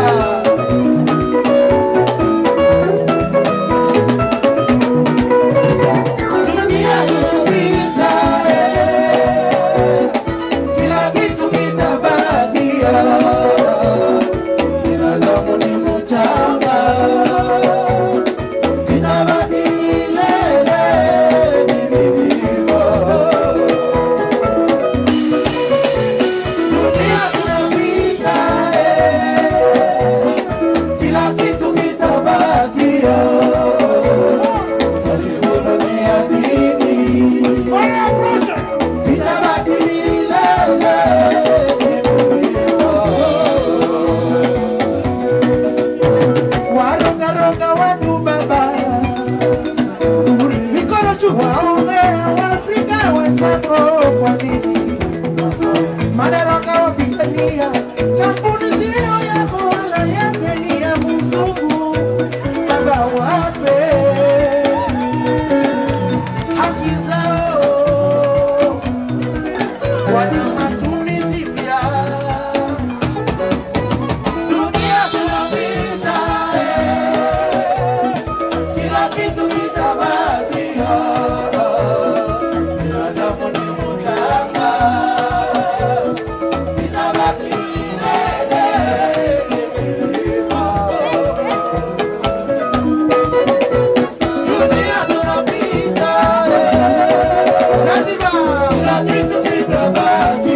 Speaker 13: Dunia inapita, eh, kila kitu kitabakia. Binadamu ni mchanga, itabaki milele ni vilivyo. Dunia inapita, eh, kila kitu kitabakia. Walifunulia dini, itabaki milele warongaronga watu baba, mikono juu waongea Waafrika wenzako kwa nini madaraka wapigania? Kampuni sio yako wala yake ni ya mzungu, baba wape haki zao, wana matumizi pia dunia tunapita, eh, kila kitu kitabakia. Binadamu ni mchanga, itabaki milele ni milima. Dunia tunapita, eh, Zanzibar, kila kitu kitabaki.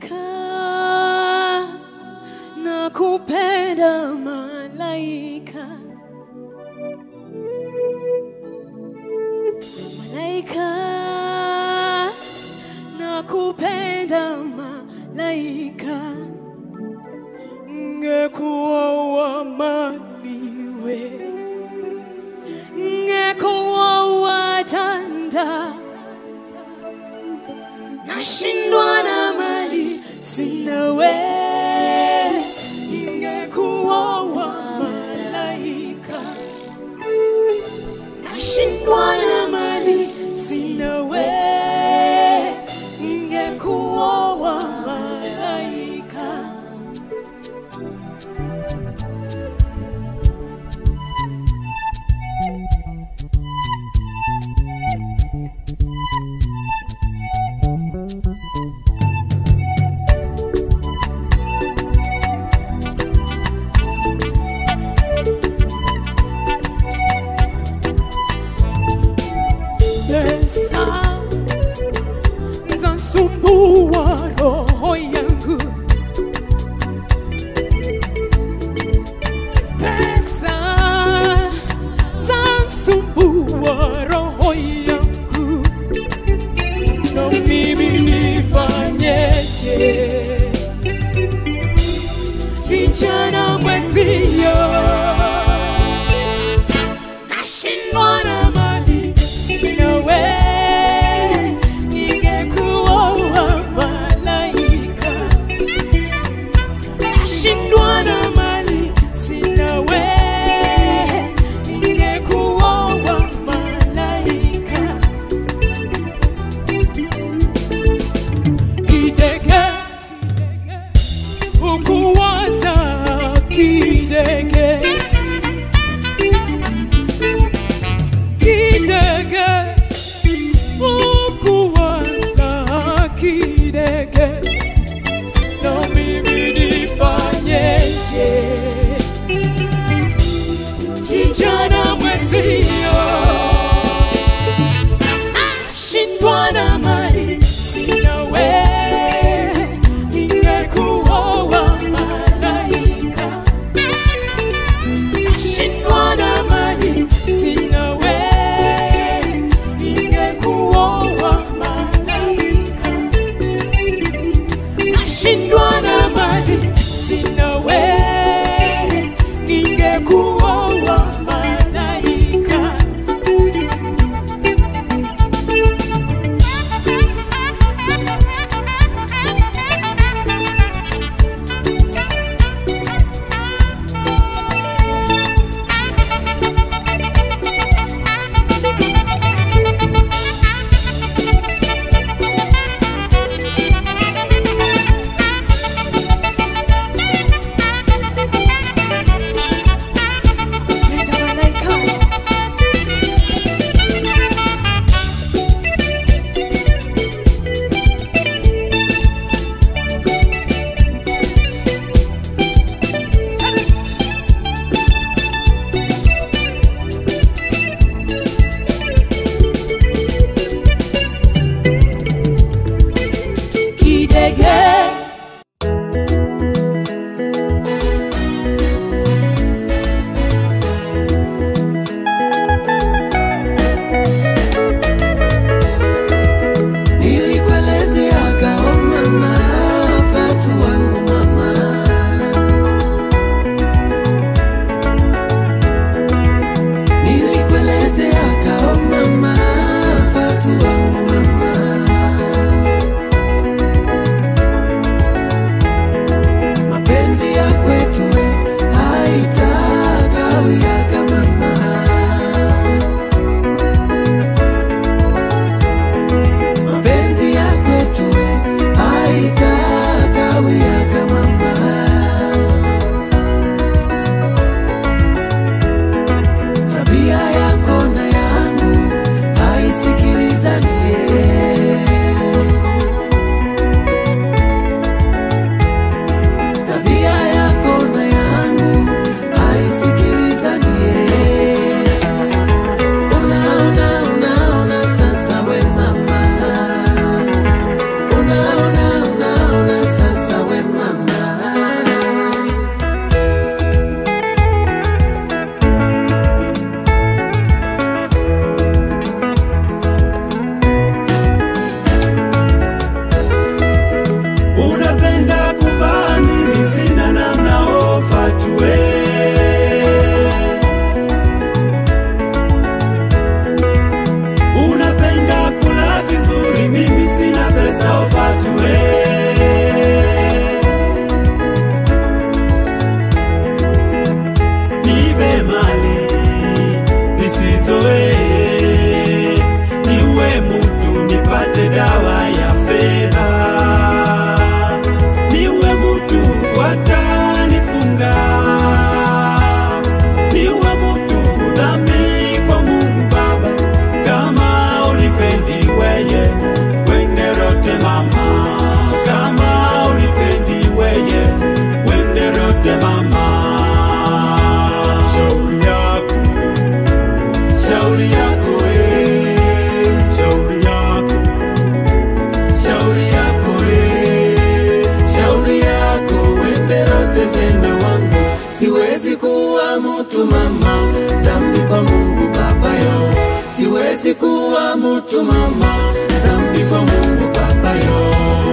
Speaker 6: malaika na kupenda malaika malaika na kupenda malaika ngekuwa wamaniwe ngekuwa watanda nashindwa na mali sinawe ingekuwa wa malaika nashindwa na mali sinawe ingekuwa wa malaika pesa zansumbua roho yangu pesa zansumbua roho yangu na mimi nifanyeje kijana mwezio nashindwa na mali sinawe ningekuwa wa malaika nashindwa na mali sinawe ningekuwa wa malaika kidege ukuwaza kidege kidege ukuwaza kidege na mimi nifanyeje kijana mwezio nashindwa na mali sinawe ningekuwa wa malaika nashindwa na mali sinawe
Speaker 14: siwezi kuwa mtu mama, dhambi kwa Mungu Baba yo.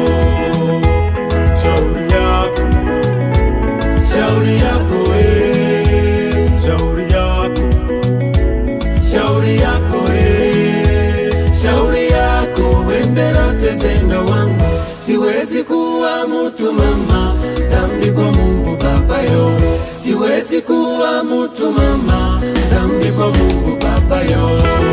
Speaker 15: Shauri yako,
Speaker 14: Shauri yako we,
Speaker 15: shauri yako,
Speaker 14: shauri yako we, shauri yako wendera tezenda wangu, siwezi kuwa mtu mama, dhambi kwa Mungu Baba yo. Siwezi kuwa mtu mama, dhambi kwa Mungu Baba yo.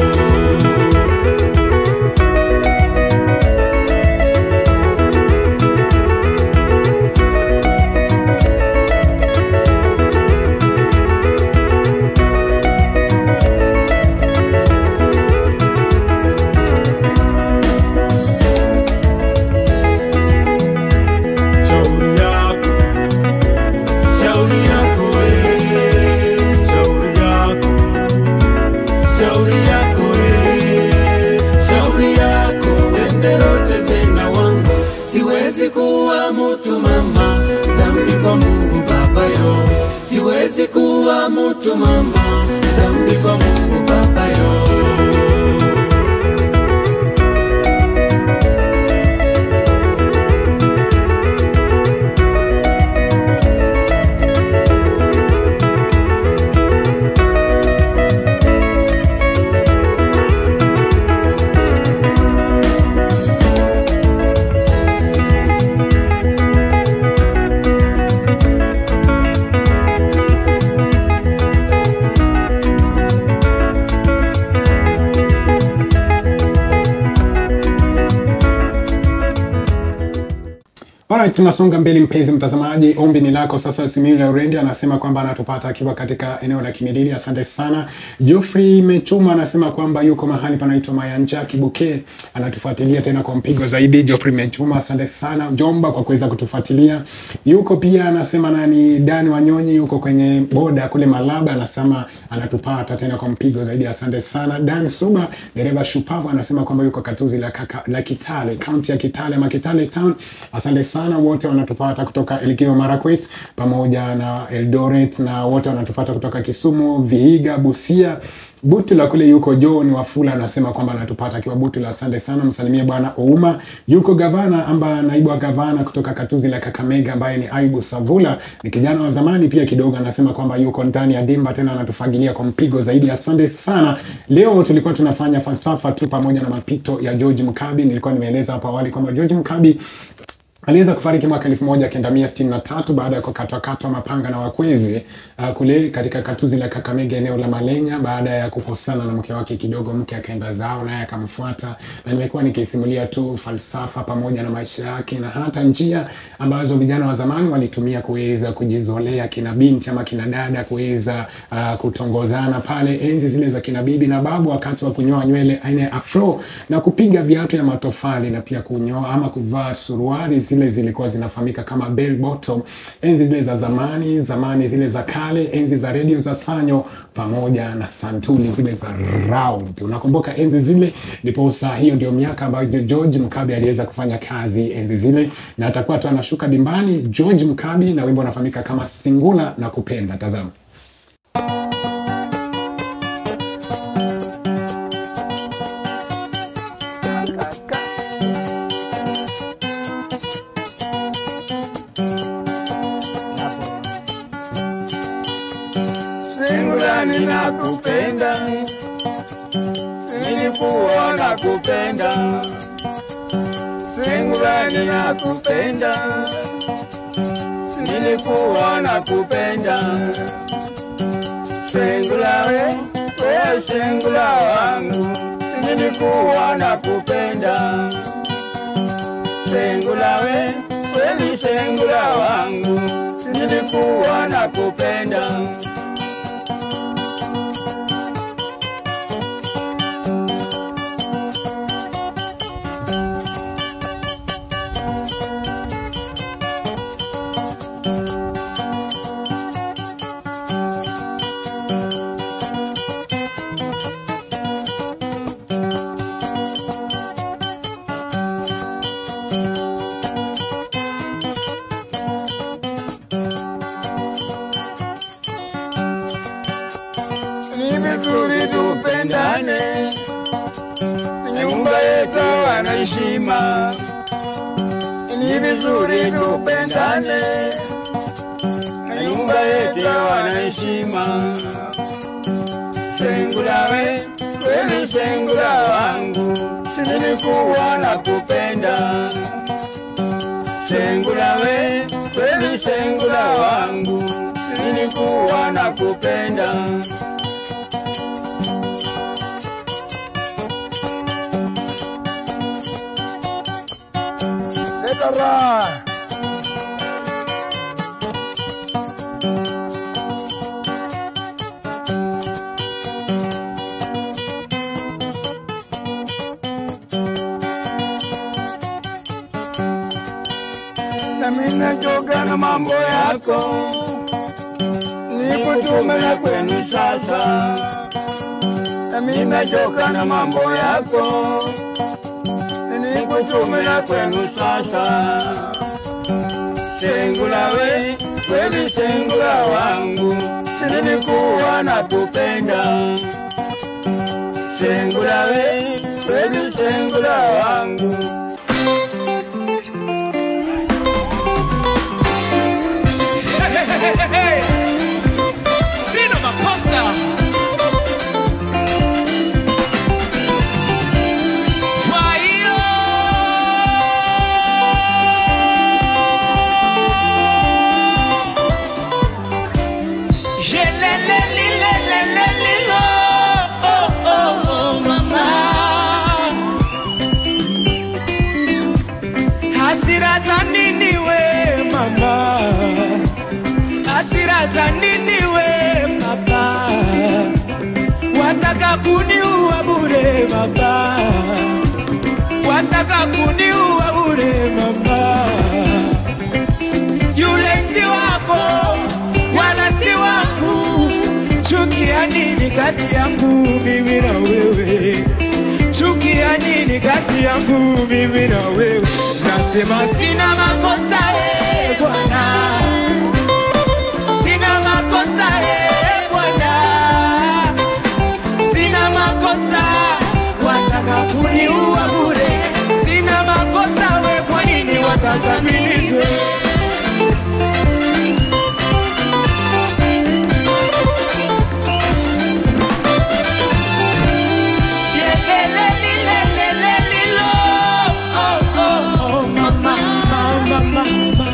Speaker 15: shauri yako,
Speaker 14: Shauri yako we,
Speaker 15: shauri yako,
Speaker 14: shauri yako we, shauri yako wenderote zena wangu, siwezi kuwa mtu mama, dhambi kwa Mungu Baba yo, siwezi kuwa mtu mama, dhambi kwa Mungu Baba yo.
Speaker 4: Alright, tunasonga mbele mpenzi mtazamaji, ombi ni lako sasa. Simiyu Laurendi anasema kwamba anatupata akiwa katika eneo la Kimilili. Asante sana. Geoffrey Mechuma anasema kwamba yuko mahali panaitwa Mayanja Kibuke, anatufuatilia tena kwa mpigo zaidi. Geoffrey Mechuma, asante sana Jomba kwa kuweza kutufuatilia. Yuko pia anasema nani, Dani Wanyonyi yuko kwenye boda kule Malaba, anasema anatupata tena kwa mpigo zaidi. Asante sana. Dan Suba, dereva shupavu, anasema kwamba yuko katuzi la, kaka, la Kitale, kaunti ya Kitale ama Kitale town. Asante sana wote wanatupata kutoka Elgeyo Marakwet pamoja na Eldoret na wote wanatupata kutoka Kisumu, Vihiga, Busia, Butula kule yuko John Wafula anasema kwamba anatupata akiwa Butula. Asante sana, msalimie bwana Ouma. Yuko gavana amba naibu wa gavana kutoka katuzi la Kakamega ambaye ni Aibu Savula, ni kijana wa zamani pia kidogo, anasema kwamba yuko ndani ya dimba tena anatufagilia kwa mpigo zaidi. Asante sana. Leo tulikuwa tunafanya falsafa tu pamoja na mapito ya George Mkabi. Nilikuwa nimeeleza hapo awali kwamba George Mkabi aliweza kufariki mwaka 1963 baada ya kukatwakatwa mapanga na wakwezi uh, kule katika katuzi la Kakamega eneo la Malenya baada ya kukosana na mke wake kidogo, mke akaenda zao naye akamfuata, na nimekuwa nikisimulia tu falsafa pamoja na maisha yake na hata njia ambazo vijana wa zamani walitumia kuweza kujizolea kina binti ama kina dada kuweza uh, kutongozana pale enzi zile za kina bibi na babu, wakati wa kunyoa nywele aina ya afro na kupiga viatu ya matofali na pia kunyoa ama kuvaa suruali zile zilikuwa zinafahamika kama bell bottom, enzi zile za zamani zamani zile za kale, enzi za redio za sanyo pamoja na santuli zile za round. Unakumbuka enzi zile? Ndipo saa hiyo ndio miaka ambayo George Mkabi aliweza kufanya kazi enzi zile, na atakuwa tu anashuka dimbani George Mkabi na wimbo unafahamika kama Singula na Kupenda. Tazama.
Speaker 9: Singula ninakupenda, nilikuwa nakupenda. Singula ninakupenda, nilikuwa nakupenda. Singula we, we singula wangu, nilikuwa nakupenda. Singula we, kweli singula wangu, nilikuwa nakupenda. nyumba yetu wana heshima, ni vizuri tupendane, na nyumba yetu wana heshima. Sengula we, kweli sengula wangu, nilikuwa na kupenda. Sengula we, kweli sengula wangu, nilikuwa na kupenda. Leta raha. nami nachoka na mambo yako, nikutume na kwenu sasa. Nami nachoka na mambo yako, nikutume na kwenu sasa. Sengula we, kweli sengula wangu, nilikuwa na kupenda. Sengula we, kweli sengula wangu.
Speaker 6: Sina makosa. Kwa hiyo Yelelelilelelelilo. Oh, oh, oh, mama. Hasira za nini we mama? hasira za nini we baba? Wataka kuniua bure baba, wataka kuniua bure mama. Yule si wako wala si wangu, chukia nini kati yangu mimi na wewe? Chukia nini kati yangu mimi na wewe? Nasema sina makosa eh, Bwana sina makosa eh, Bwana, sina makosa, wataka kuniua bure, sina makosa we, kwa nini wataka mimi nife? Yelelelilelelelilo. Oh, oh, oh, mama, mama, mama.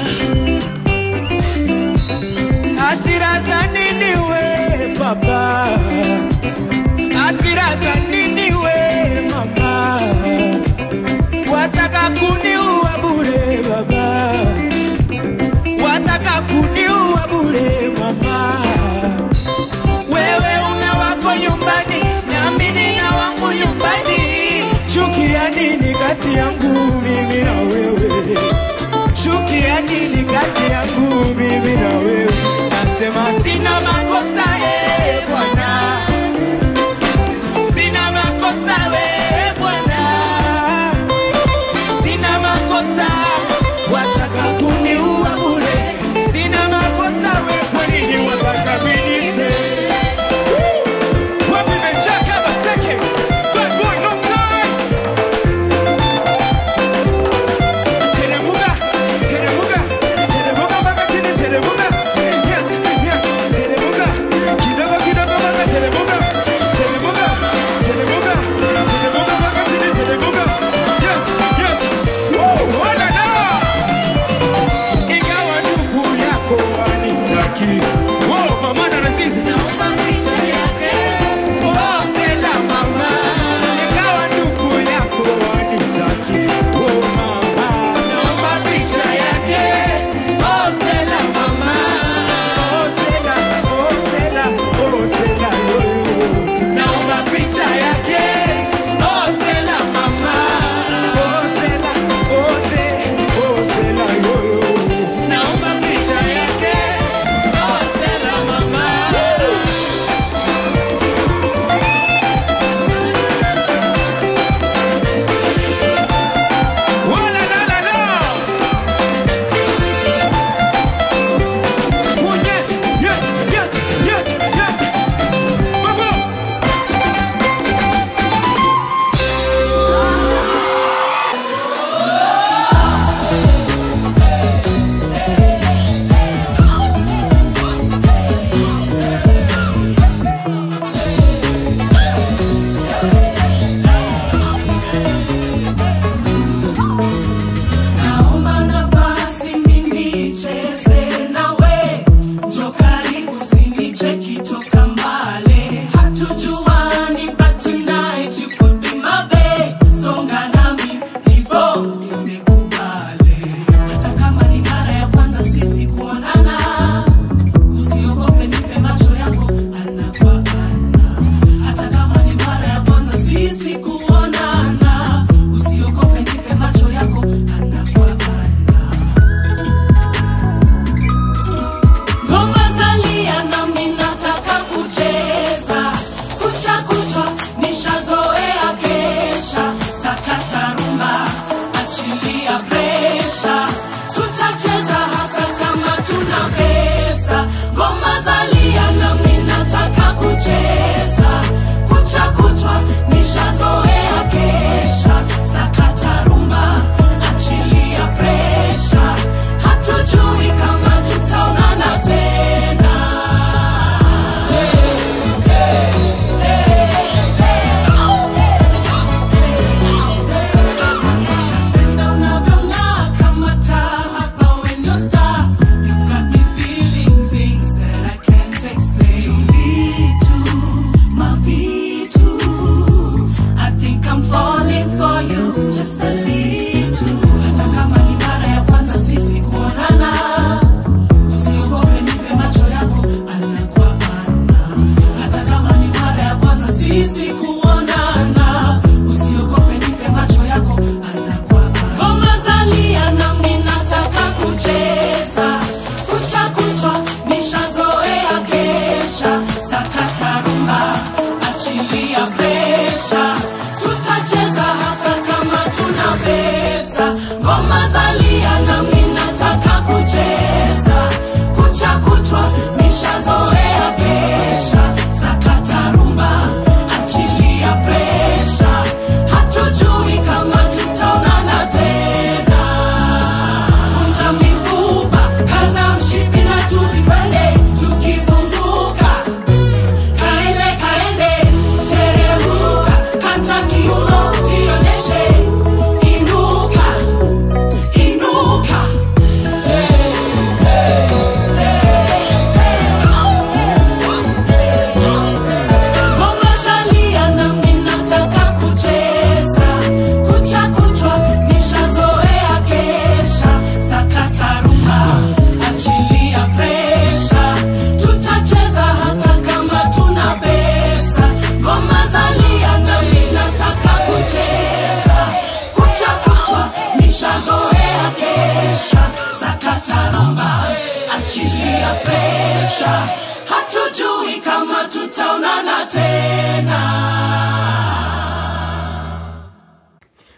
Speaker 6: Hasira za nini we baba? Hasira za nini we mama? Wataka kuniua bure baba, wataka kuniua bure mama. Wewe una wako nyumbani, nami nina wangu nyumbani. Chukia nini kati yangu mimi na wewe? Chukia nini kati yangu mimi na wewe? Nasema sina makosa eh, Bwana, sina makosa we Bwana, sina makosa, wataka kuniua bure, sina makosa we, kwa nini wataka mimi nife? Wapi Benjaka Baseke? Bad boy, no time. Teremuka, teremuka, teremuka mpaka chini, teremuka. Nyat, nyat, teremuka,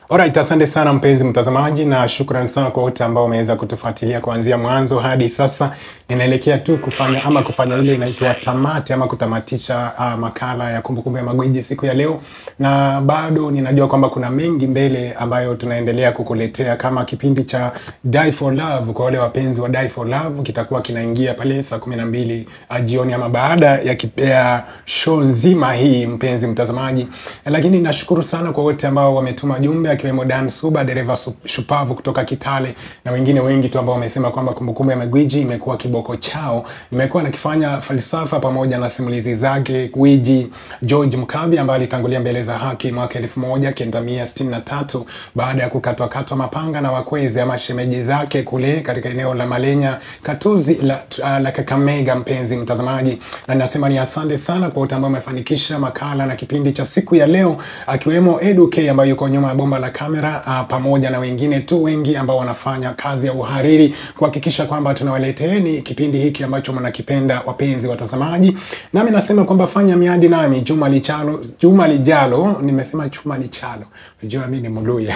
Speaker 4: Alright, asante sana mpenzi mtazamaji, na shukrani sana kwa wote ambao wameweza kutufuatilia kuanzia mwanzo hadi sasa. Ninaelekea tu kufanya ama kufanya ile inaitwa tamati ama kutamatisha uh, makala ya kumbukumbu ya magwiji siku ya leo, na bado ninajua kwamba kuna mengi mbele ambayo tunaendelea kukuletea kama kipindi cha Die for Love. Kwa wale wapenzi wa Die for Love, kitakuwa kinaingia pale saa kumi na mbili uh, jioni ama baada ya, kip- ya show nzima hii, mpenzi mtazamaji. Lakini nashukuru sana kwa wote ambao wametuma jumbe akiwemo Dan Suba, dereva su- shupavu kutoka Kitale na wengine wengi tu ambao wamesema kwamba kumbukumbu ya magwiji imekuwa kiboko chao. Nimekuwa nakifanya falsafa pamoja na simulizi zake gwiji George Mkabi ambaye alitangulia mbele za haki mwaka 1963 baada ya kukatwakatwa mapanga na wakwezi ama shemeji zake kule katika eneo la Malenya Katuzi la, uh, la Kakamega, mpenzi mtazamaji, na ninasema ni asante sana kwa wote ambao wamefanikisha makala na kipindi cha siku ya leo, akiwemo Edu K ambaye yuko nyuma ya bomba la kamera uh, pamoja na wengine tu wengi ambao wanafanya kazi ya uhariri kuhakikisha kwamba tunawaleteeni kipindi hiki ambacho mnakipenda, wapenzi watazamaji. Nami nasema kwamba fanya miadi nami juma lijalo, juma lijalo. Nimesema juma lijalo, unajua mimi ni Mluya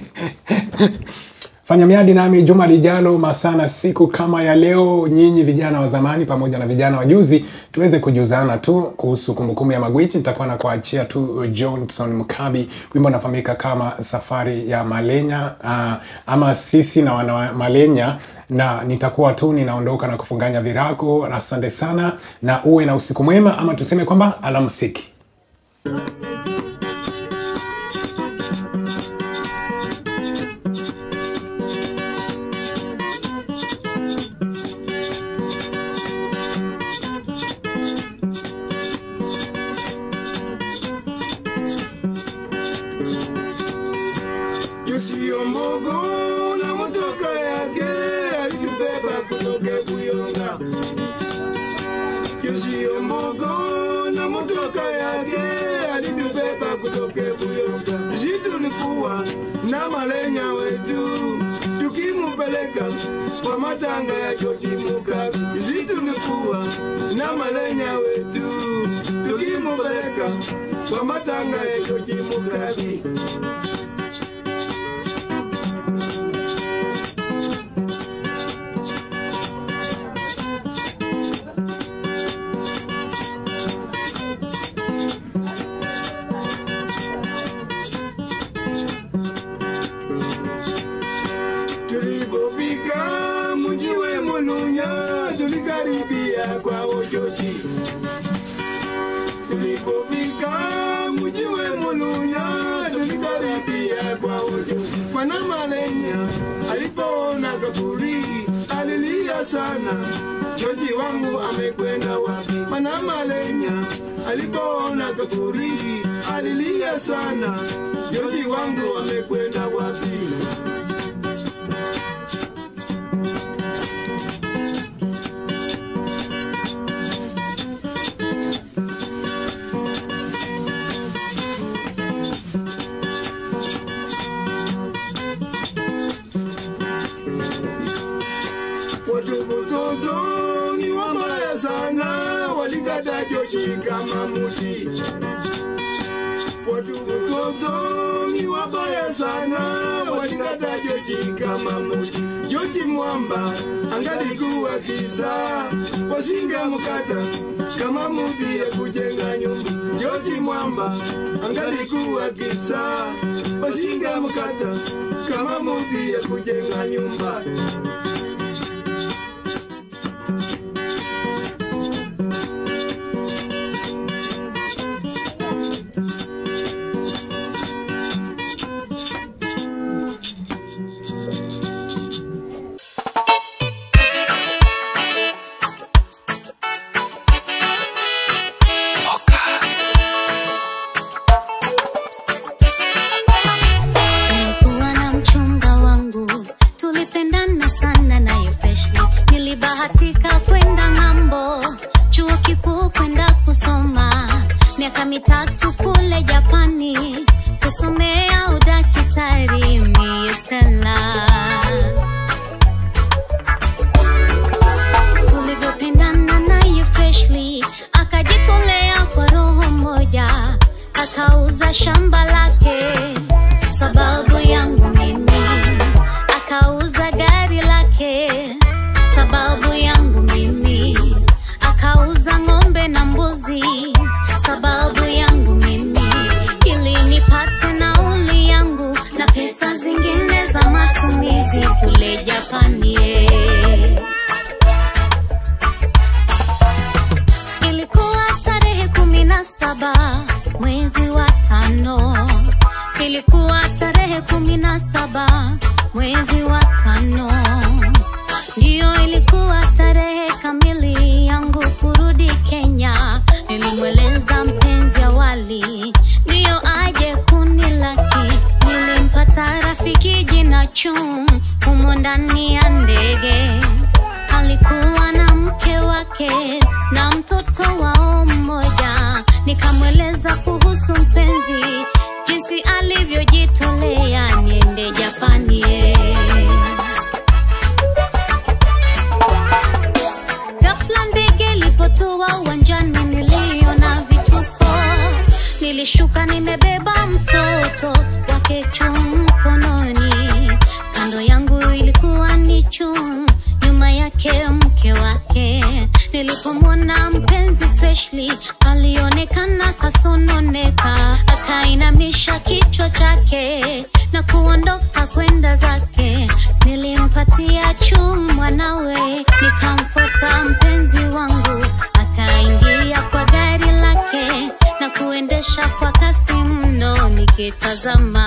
Speaker 4: fanya miadi nami juma lijalo masana siku kama ya leo, nyinyi vijana wa zamani pamoja na vijana wa juzi, tuweze kujuzana tu kuhusu kumbukumbu ya magwiji. Nitakuwa na kuachia tu Johnson Mkabi, wimbo unafahamika kama safari ya Malenya uh, ama sisi na wana wa Malenya, na nitakuwa tu ninaondoka na kufunganya virago. Asante sana na uwe na usiku mwema, ama tuseme kwamba alamsiki.
Speaker 16: Yosiyombogo na motoka yake alitubeba kutoka Buyonga. Yosiyombogo na motoka yake alitubeba kutoka Buyonga. Sisi tulikuwa na malenya wetu tukimupeleka kwa matanga ya George Mugabe. Sisi tulikuwa na malenya wetu tukimupeleka kwa matanga ya George Mugabe. Tulipofika mji wa Mulunya, tulikaribia kwa Ojoji. Tulipofika mji wa Mulunya, tulikaribia kwa Ojoji. Mwana Malenya alipoona kaburi alilia sana, Joji wangu amekwenda wapi? Mwana Malenya alipoona kaburi alilia sana, Joji wangu amekwenda wapi? Watoto ni wabaya sana, walikata Joji kama muti. Watoto ni wabaya sana, walikata Joji kama muti. Joji mwamba angalikuwa kisa, wasingemkata kama muti ya kujenga nyumba. Joji mwamba angalikuwa kisa, wasingemkata kama muti ya kujenga nyumba.
Speaker 5: Nilikuwa na mchumba wangu, tulipendana sana
Speaker 17: ilikuwa tarehe kumi na saba mwezi wa tano ndiyo ilikuwa tarehe kamili yangu kurudi kenya nilimweleza mpenzi awali ndiyo aje kuni laki nilimpata rafiki jina chung humo ndani ya ndege alikuwa na mke wake na mtoto wao mmoja nikamweleza kuhusu mpenzi jinsi alivyojitolea niende japani eh. Ghafla ndege ilipotua uwanjani, niliona vituko. Nilishuka nimebeba mtoto wake chum mkononi, kando yangu ilikuwa ni chum, nyuma yake mke wake. Nilipomwona mpenzi Freshly alionekana kasononeka, akainamisha kichwa chake na kuondoka kwenda zake. Nilimpatia chum mwanawe, nikamfuata mpenzi wangu, akaingia kwa gari lake na kuendesha kwa kasi mno, nikitazama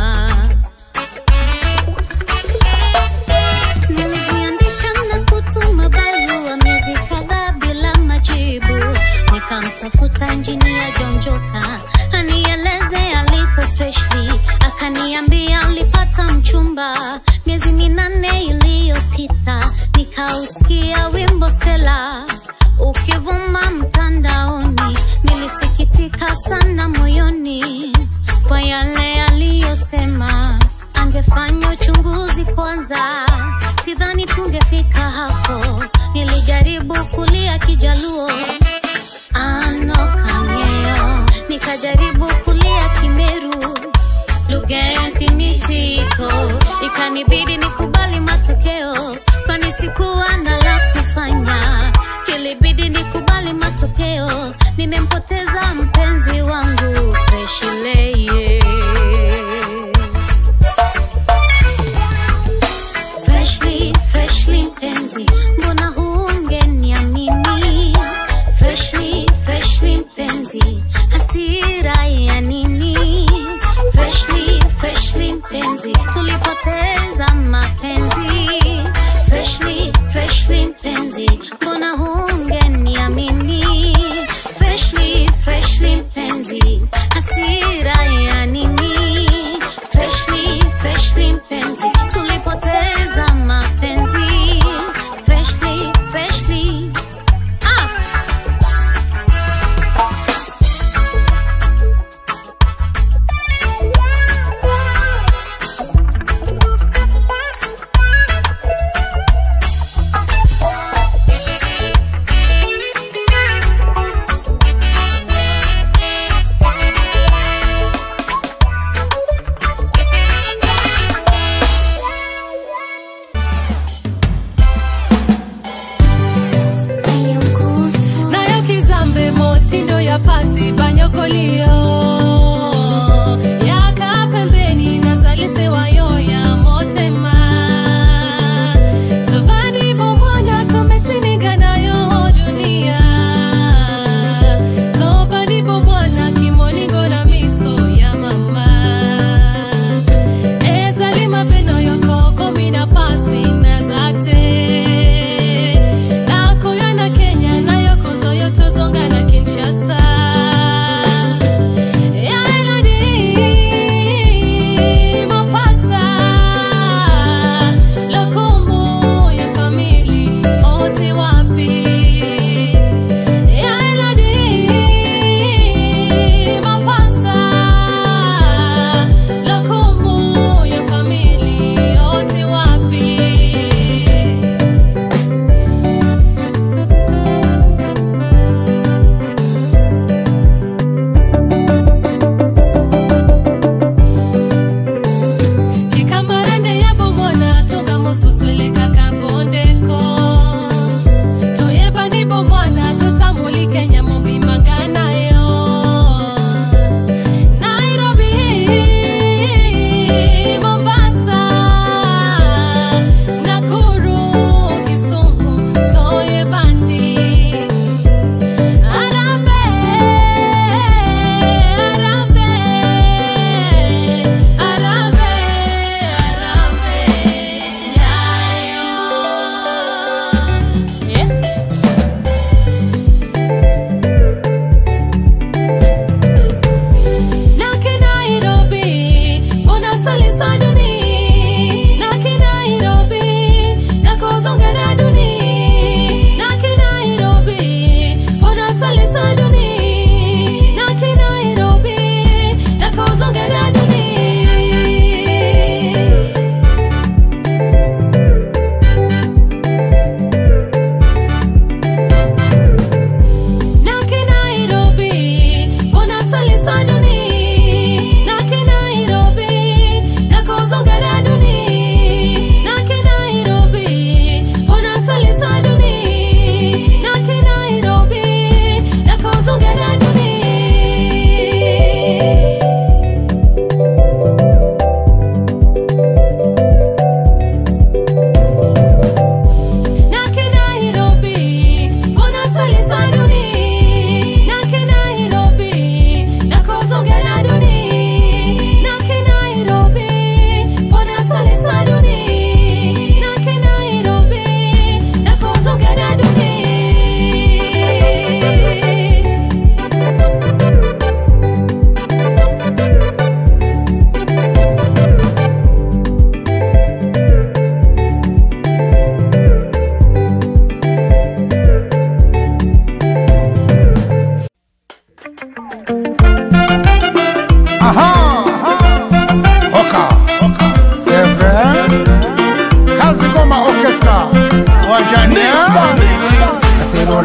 Speaker 17: Niliziandika na kutuma barua miezi kadhaa bila majibu. Nikamtafuta injinia Jonjoka anieleze aliko Freshly, akaniambia alipata mchumba miezi minane iliyopita. Nikausikia wimbo Stella ukivuma mtandaoni, nilisikitika sana moyoni kwa yale aliyosema angefanya uchunguzi kwanza, sidhani tungefika hapo. Nilijaribu kulia Kijaluo ano kang'eyo, nikajaribu kulia Kimeru lugha ya ntimisito, ikanibidi nikubali matokeo, kwani sikuwa na la kufanya. Ilibidi nikubali matokeo, nimempoteza mpenzi wangu Freshly. Freshly, freshly mpenzi, mbona hungeniamini? Freshly, freshly mpenzi, hasira ya nini? Freshly, freshly mpenzi, tulipoteza mapenzi. Freshly, freshly mpenzi, mbona hungeniamini? Freshly, freshly mpenzi, hasira ya nini? Freshly, freshly mpenzi, tulipoteza mapenzi. Freshly, freshly, ah!
Speaker 2: nayo kizambe motindo ya pasi banyokolio yaka pembeni nazalisewayo ya motema tovani bomwana tomesininganayo dunia tobani bomwana kimoningo na miso ya mama ezali mabeno yokokomi na pasi naza te nakoya na kenya nayo kozoyo tozonga na kinshasa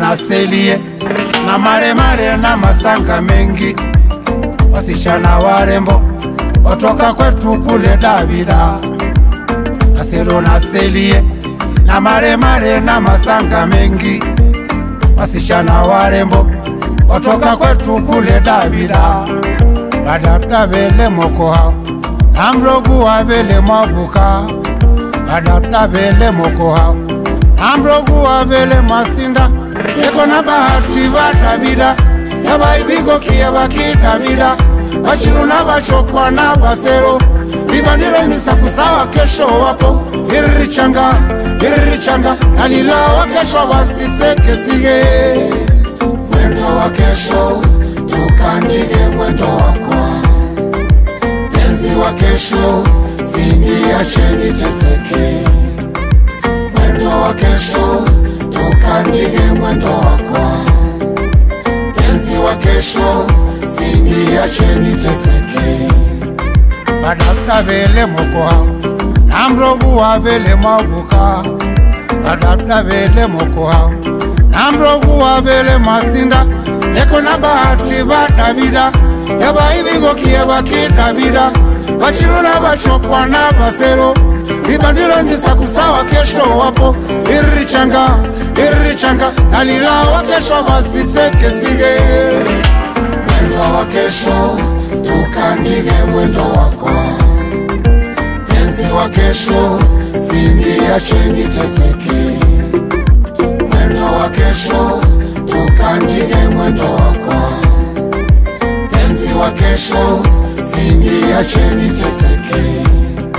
Speaker 18: na selie na maremare na masanga mengi, wasichana warembo watoka kwetu kule Davida, Aselo na selie na maremare na masanga mengi, wasichana warembo watoka kwetu kule Davida, badabda vele moko hao na mrogu wa vele mwavuka, badabda vele moko hao na mrogu wa vele mwasinda, eko na bahati ba Davida yabaibigokie baki Davida bachiluna bachokwa na basero bibanile misakusawa kesho wapo iririchanga iririchanga nalilawa kesho basisekesige mwendo wa kesho tukandike mwendo wakwa penzi wa kesho siniacheni teseke mwendo wa kesho tukandike mwendo wakwa penzi wa kesho siniacheni teseke badabda vele mokoha namrogu wa vele mavuka badabda vele mokoha namrogu wa vele masinda eko na bahati ba davida yabaibigokie baki davida bachiluna bachokwa na basero vibandilo ndisakusawa kesho wapo iririchanga iririchanga nalilawa kesho basisekesige mwendo wa kesho tukandike mwendo wako penzi wa kesho siniacheni teseke mwendo wa kesho tukandike mwendo wako penzi wa kesho siniacheni teseke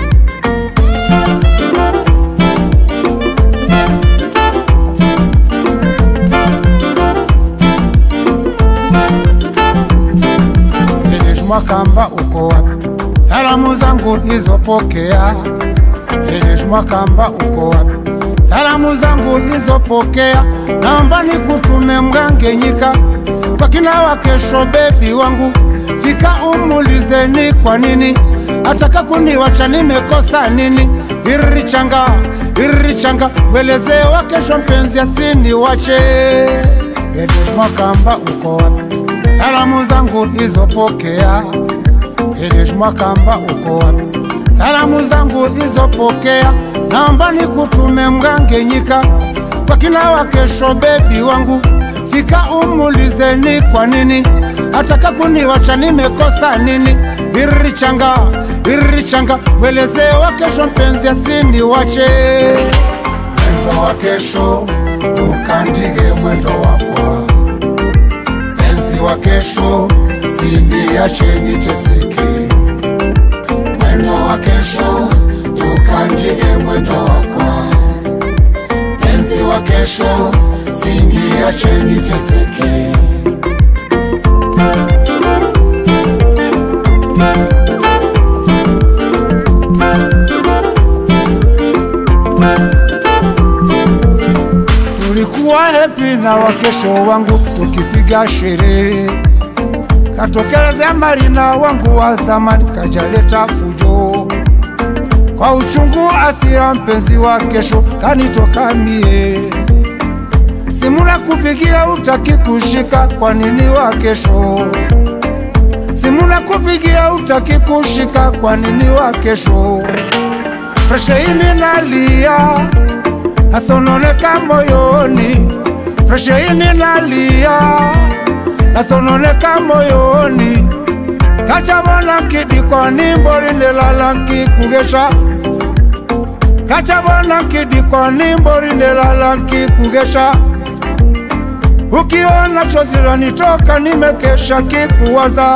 Speaker 18: Mwakamba uko wapi? Salamu zangu nilizopokea. Elish Mwakamba uko wapi? Salamu zangu nilizopokea, naomba nikutume Mgangenyika kwa kina wa kesho, bebi wangu, fika umulizeni kwa nini ataka kuniwacha, nimekosa nini? Iririchanga iririchanga, welezee wa kesho, mpenzi asiniwache. Elish Mwakamba uko wapi? Salamu zangu nilizopokea. Elish Mwakamba uko wapi? Salamu zangu nilizopokea, naomba nikutume Mgangenyika kwa kina wa kesho, bebi wangu, fika umulizeni kwa nini ataka kuniwacha, nimekosa nini? Iririchanga iririchanga, welezee wa kesho, mpenzi asiniwache. Mwendo wa kesho ukandike mwendo wakwa penzi wa kesho siniacheni teseke mwendo wa kesho tukandike mwendo wakwa penzi wa kesho siniacheni teseke tulikuwa hepi na wakesho wangu tukipiga sherehe katokelezea marina wangu wa zamani kajaleta fujo kwa uchungu asira mpenzi wa kesho kanitoka mie simuna kupigia utaki kushika kwa nini wa kesho simuna kupigia utaki kushika kwa nini wa kesho fresheini nalia nasononeka moyoni fresheini nalia nasononeka moyoni kachabona nkidikoni mbori ndelala nkikugesha kachabona nkidikoni mbori ndelala nkikugesha ukiona chozi lanitoka nimekesha kikuwaza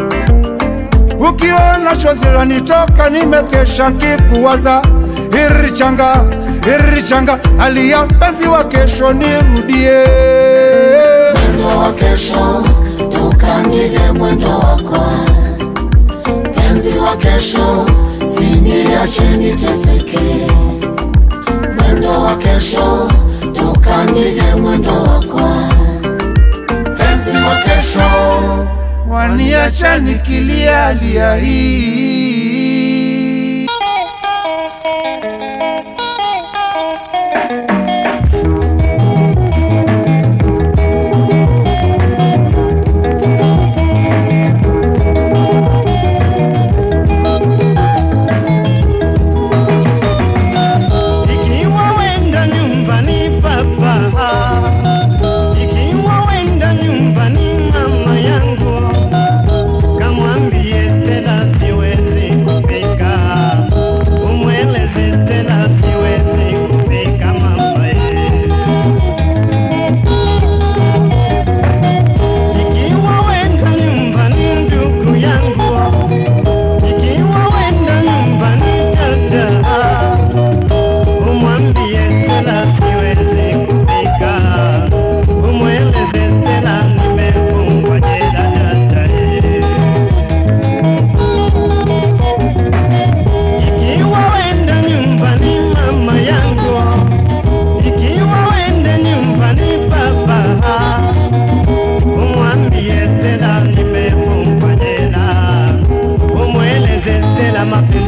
Speaker 18: ukiona chozi lanitoka nimekesha kikuwaza irichanga irichanga alia mpenzi wa kesho nirudie mwendo wa kesho tukandike mwendo wako penzi wa kesho siniacheni teseke mwendo wa kesho tukandike mwendo wako penzi wa kesho waniacha nikilia lia hii
Speaker 9: mapenzi